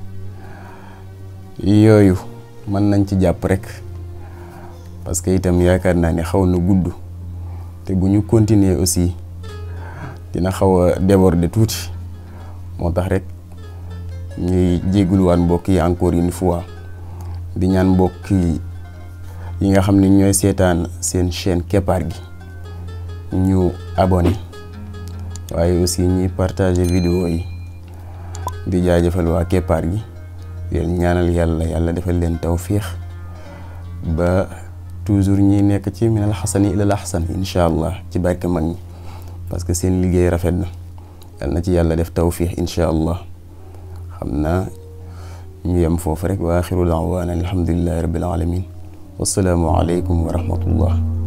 Speaker 1: yooyu mën nañ ci jàpp rek parce que itam yaakaar naa ne xaw na gudd te bu ñu continuer aussi dina xaw a déborder tuuti moo tax rek ñuy jégguluwaan mbokk yi encore une fois di ñaan mbokk yi nga xam ne ñooy seetaan seen chaîne keppaar gi ñu abonné waaye aussi ñuy partager vidéo yi di jaajëfal waa keppaar gi leen ñaanal yàlla yàlla defal leen tawfiix ba toujours ñi nekk ci minal xasani ilal axsan incha allah ci barke mag ñi parce que seen liggéey rafet na yal na ci yàlla def tawfiix incha allah xam naa ñu yem foofu rek wa axiru daawaana alhamdulillahi rabbil alamin wassalaamu aleykum wa rahmatullah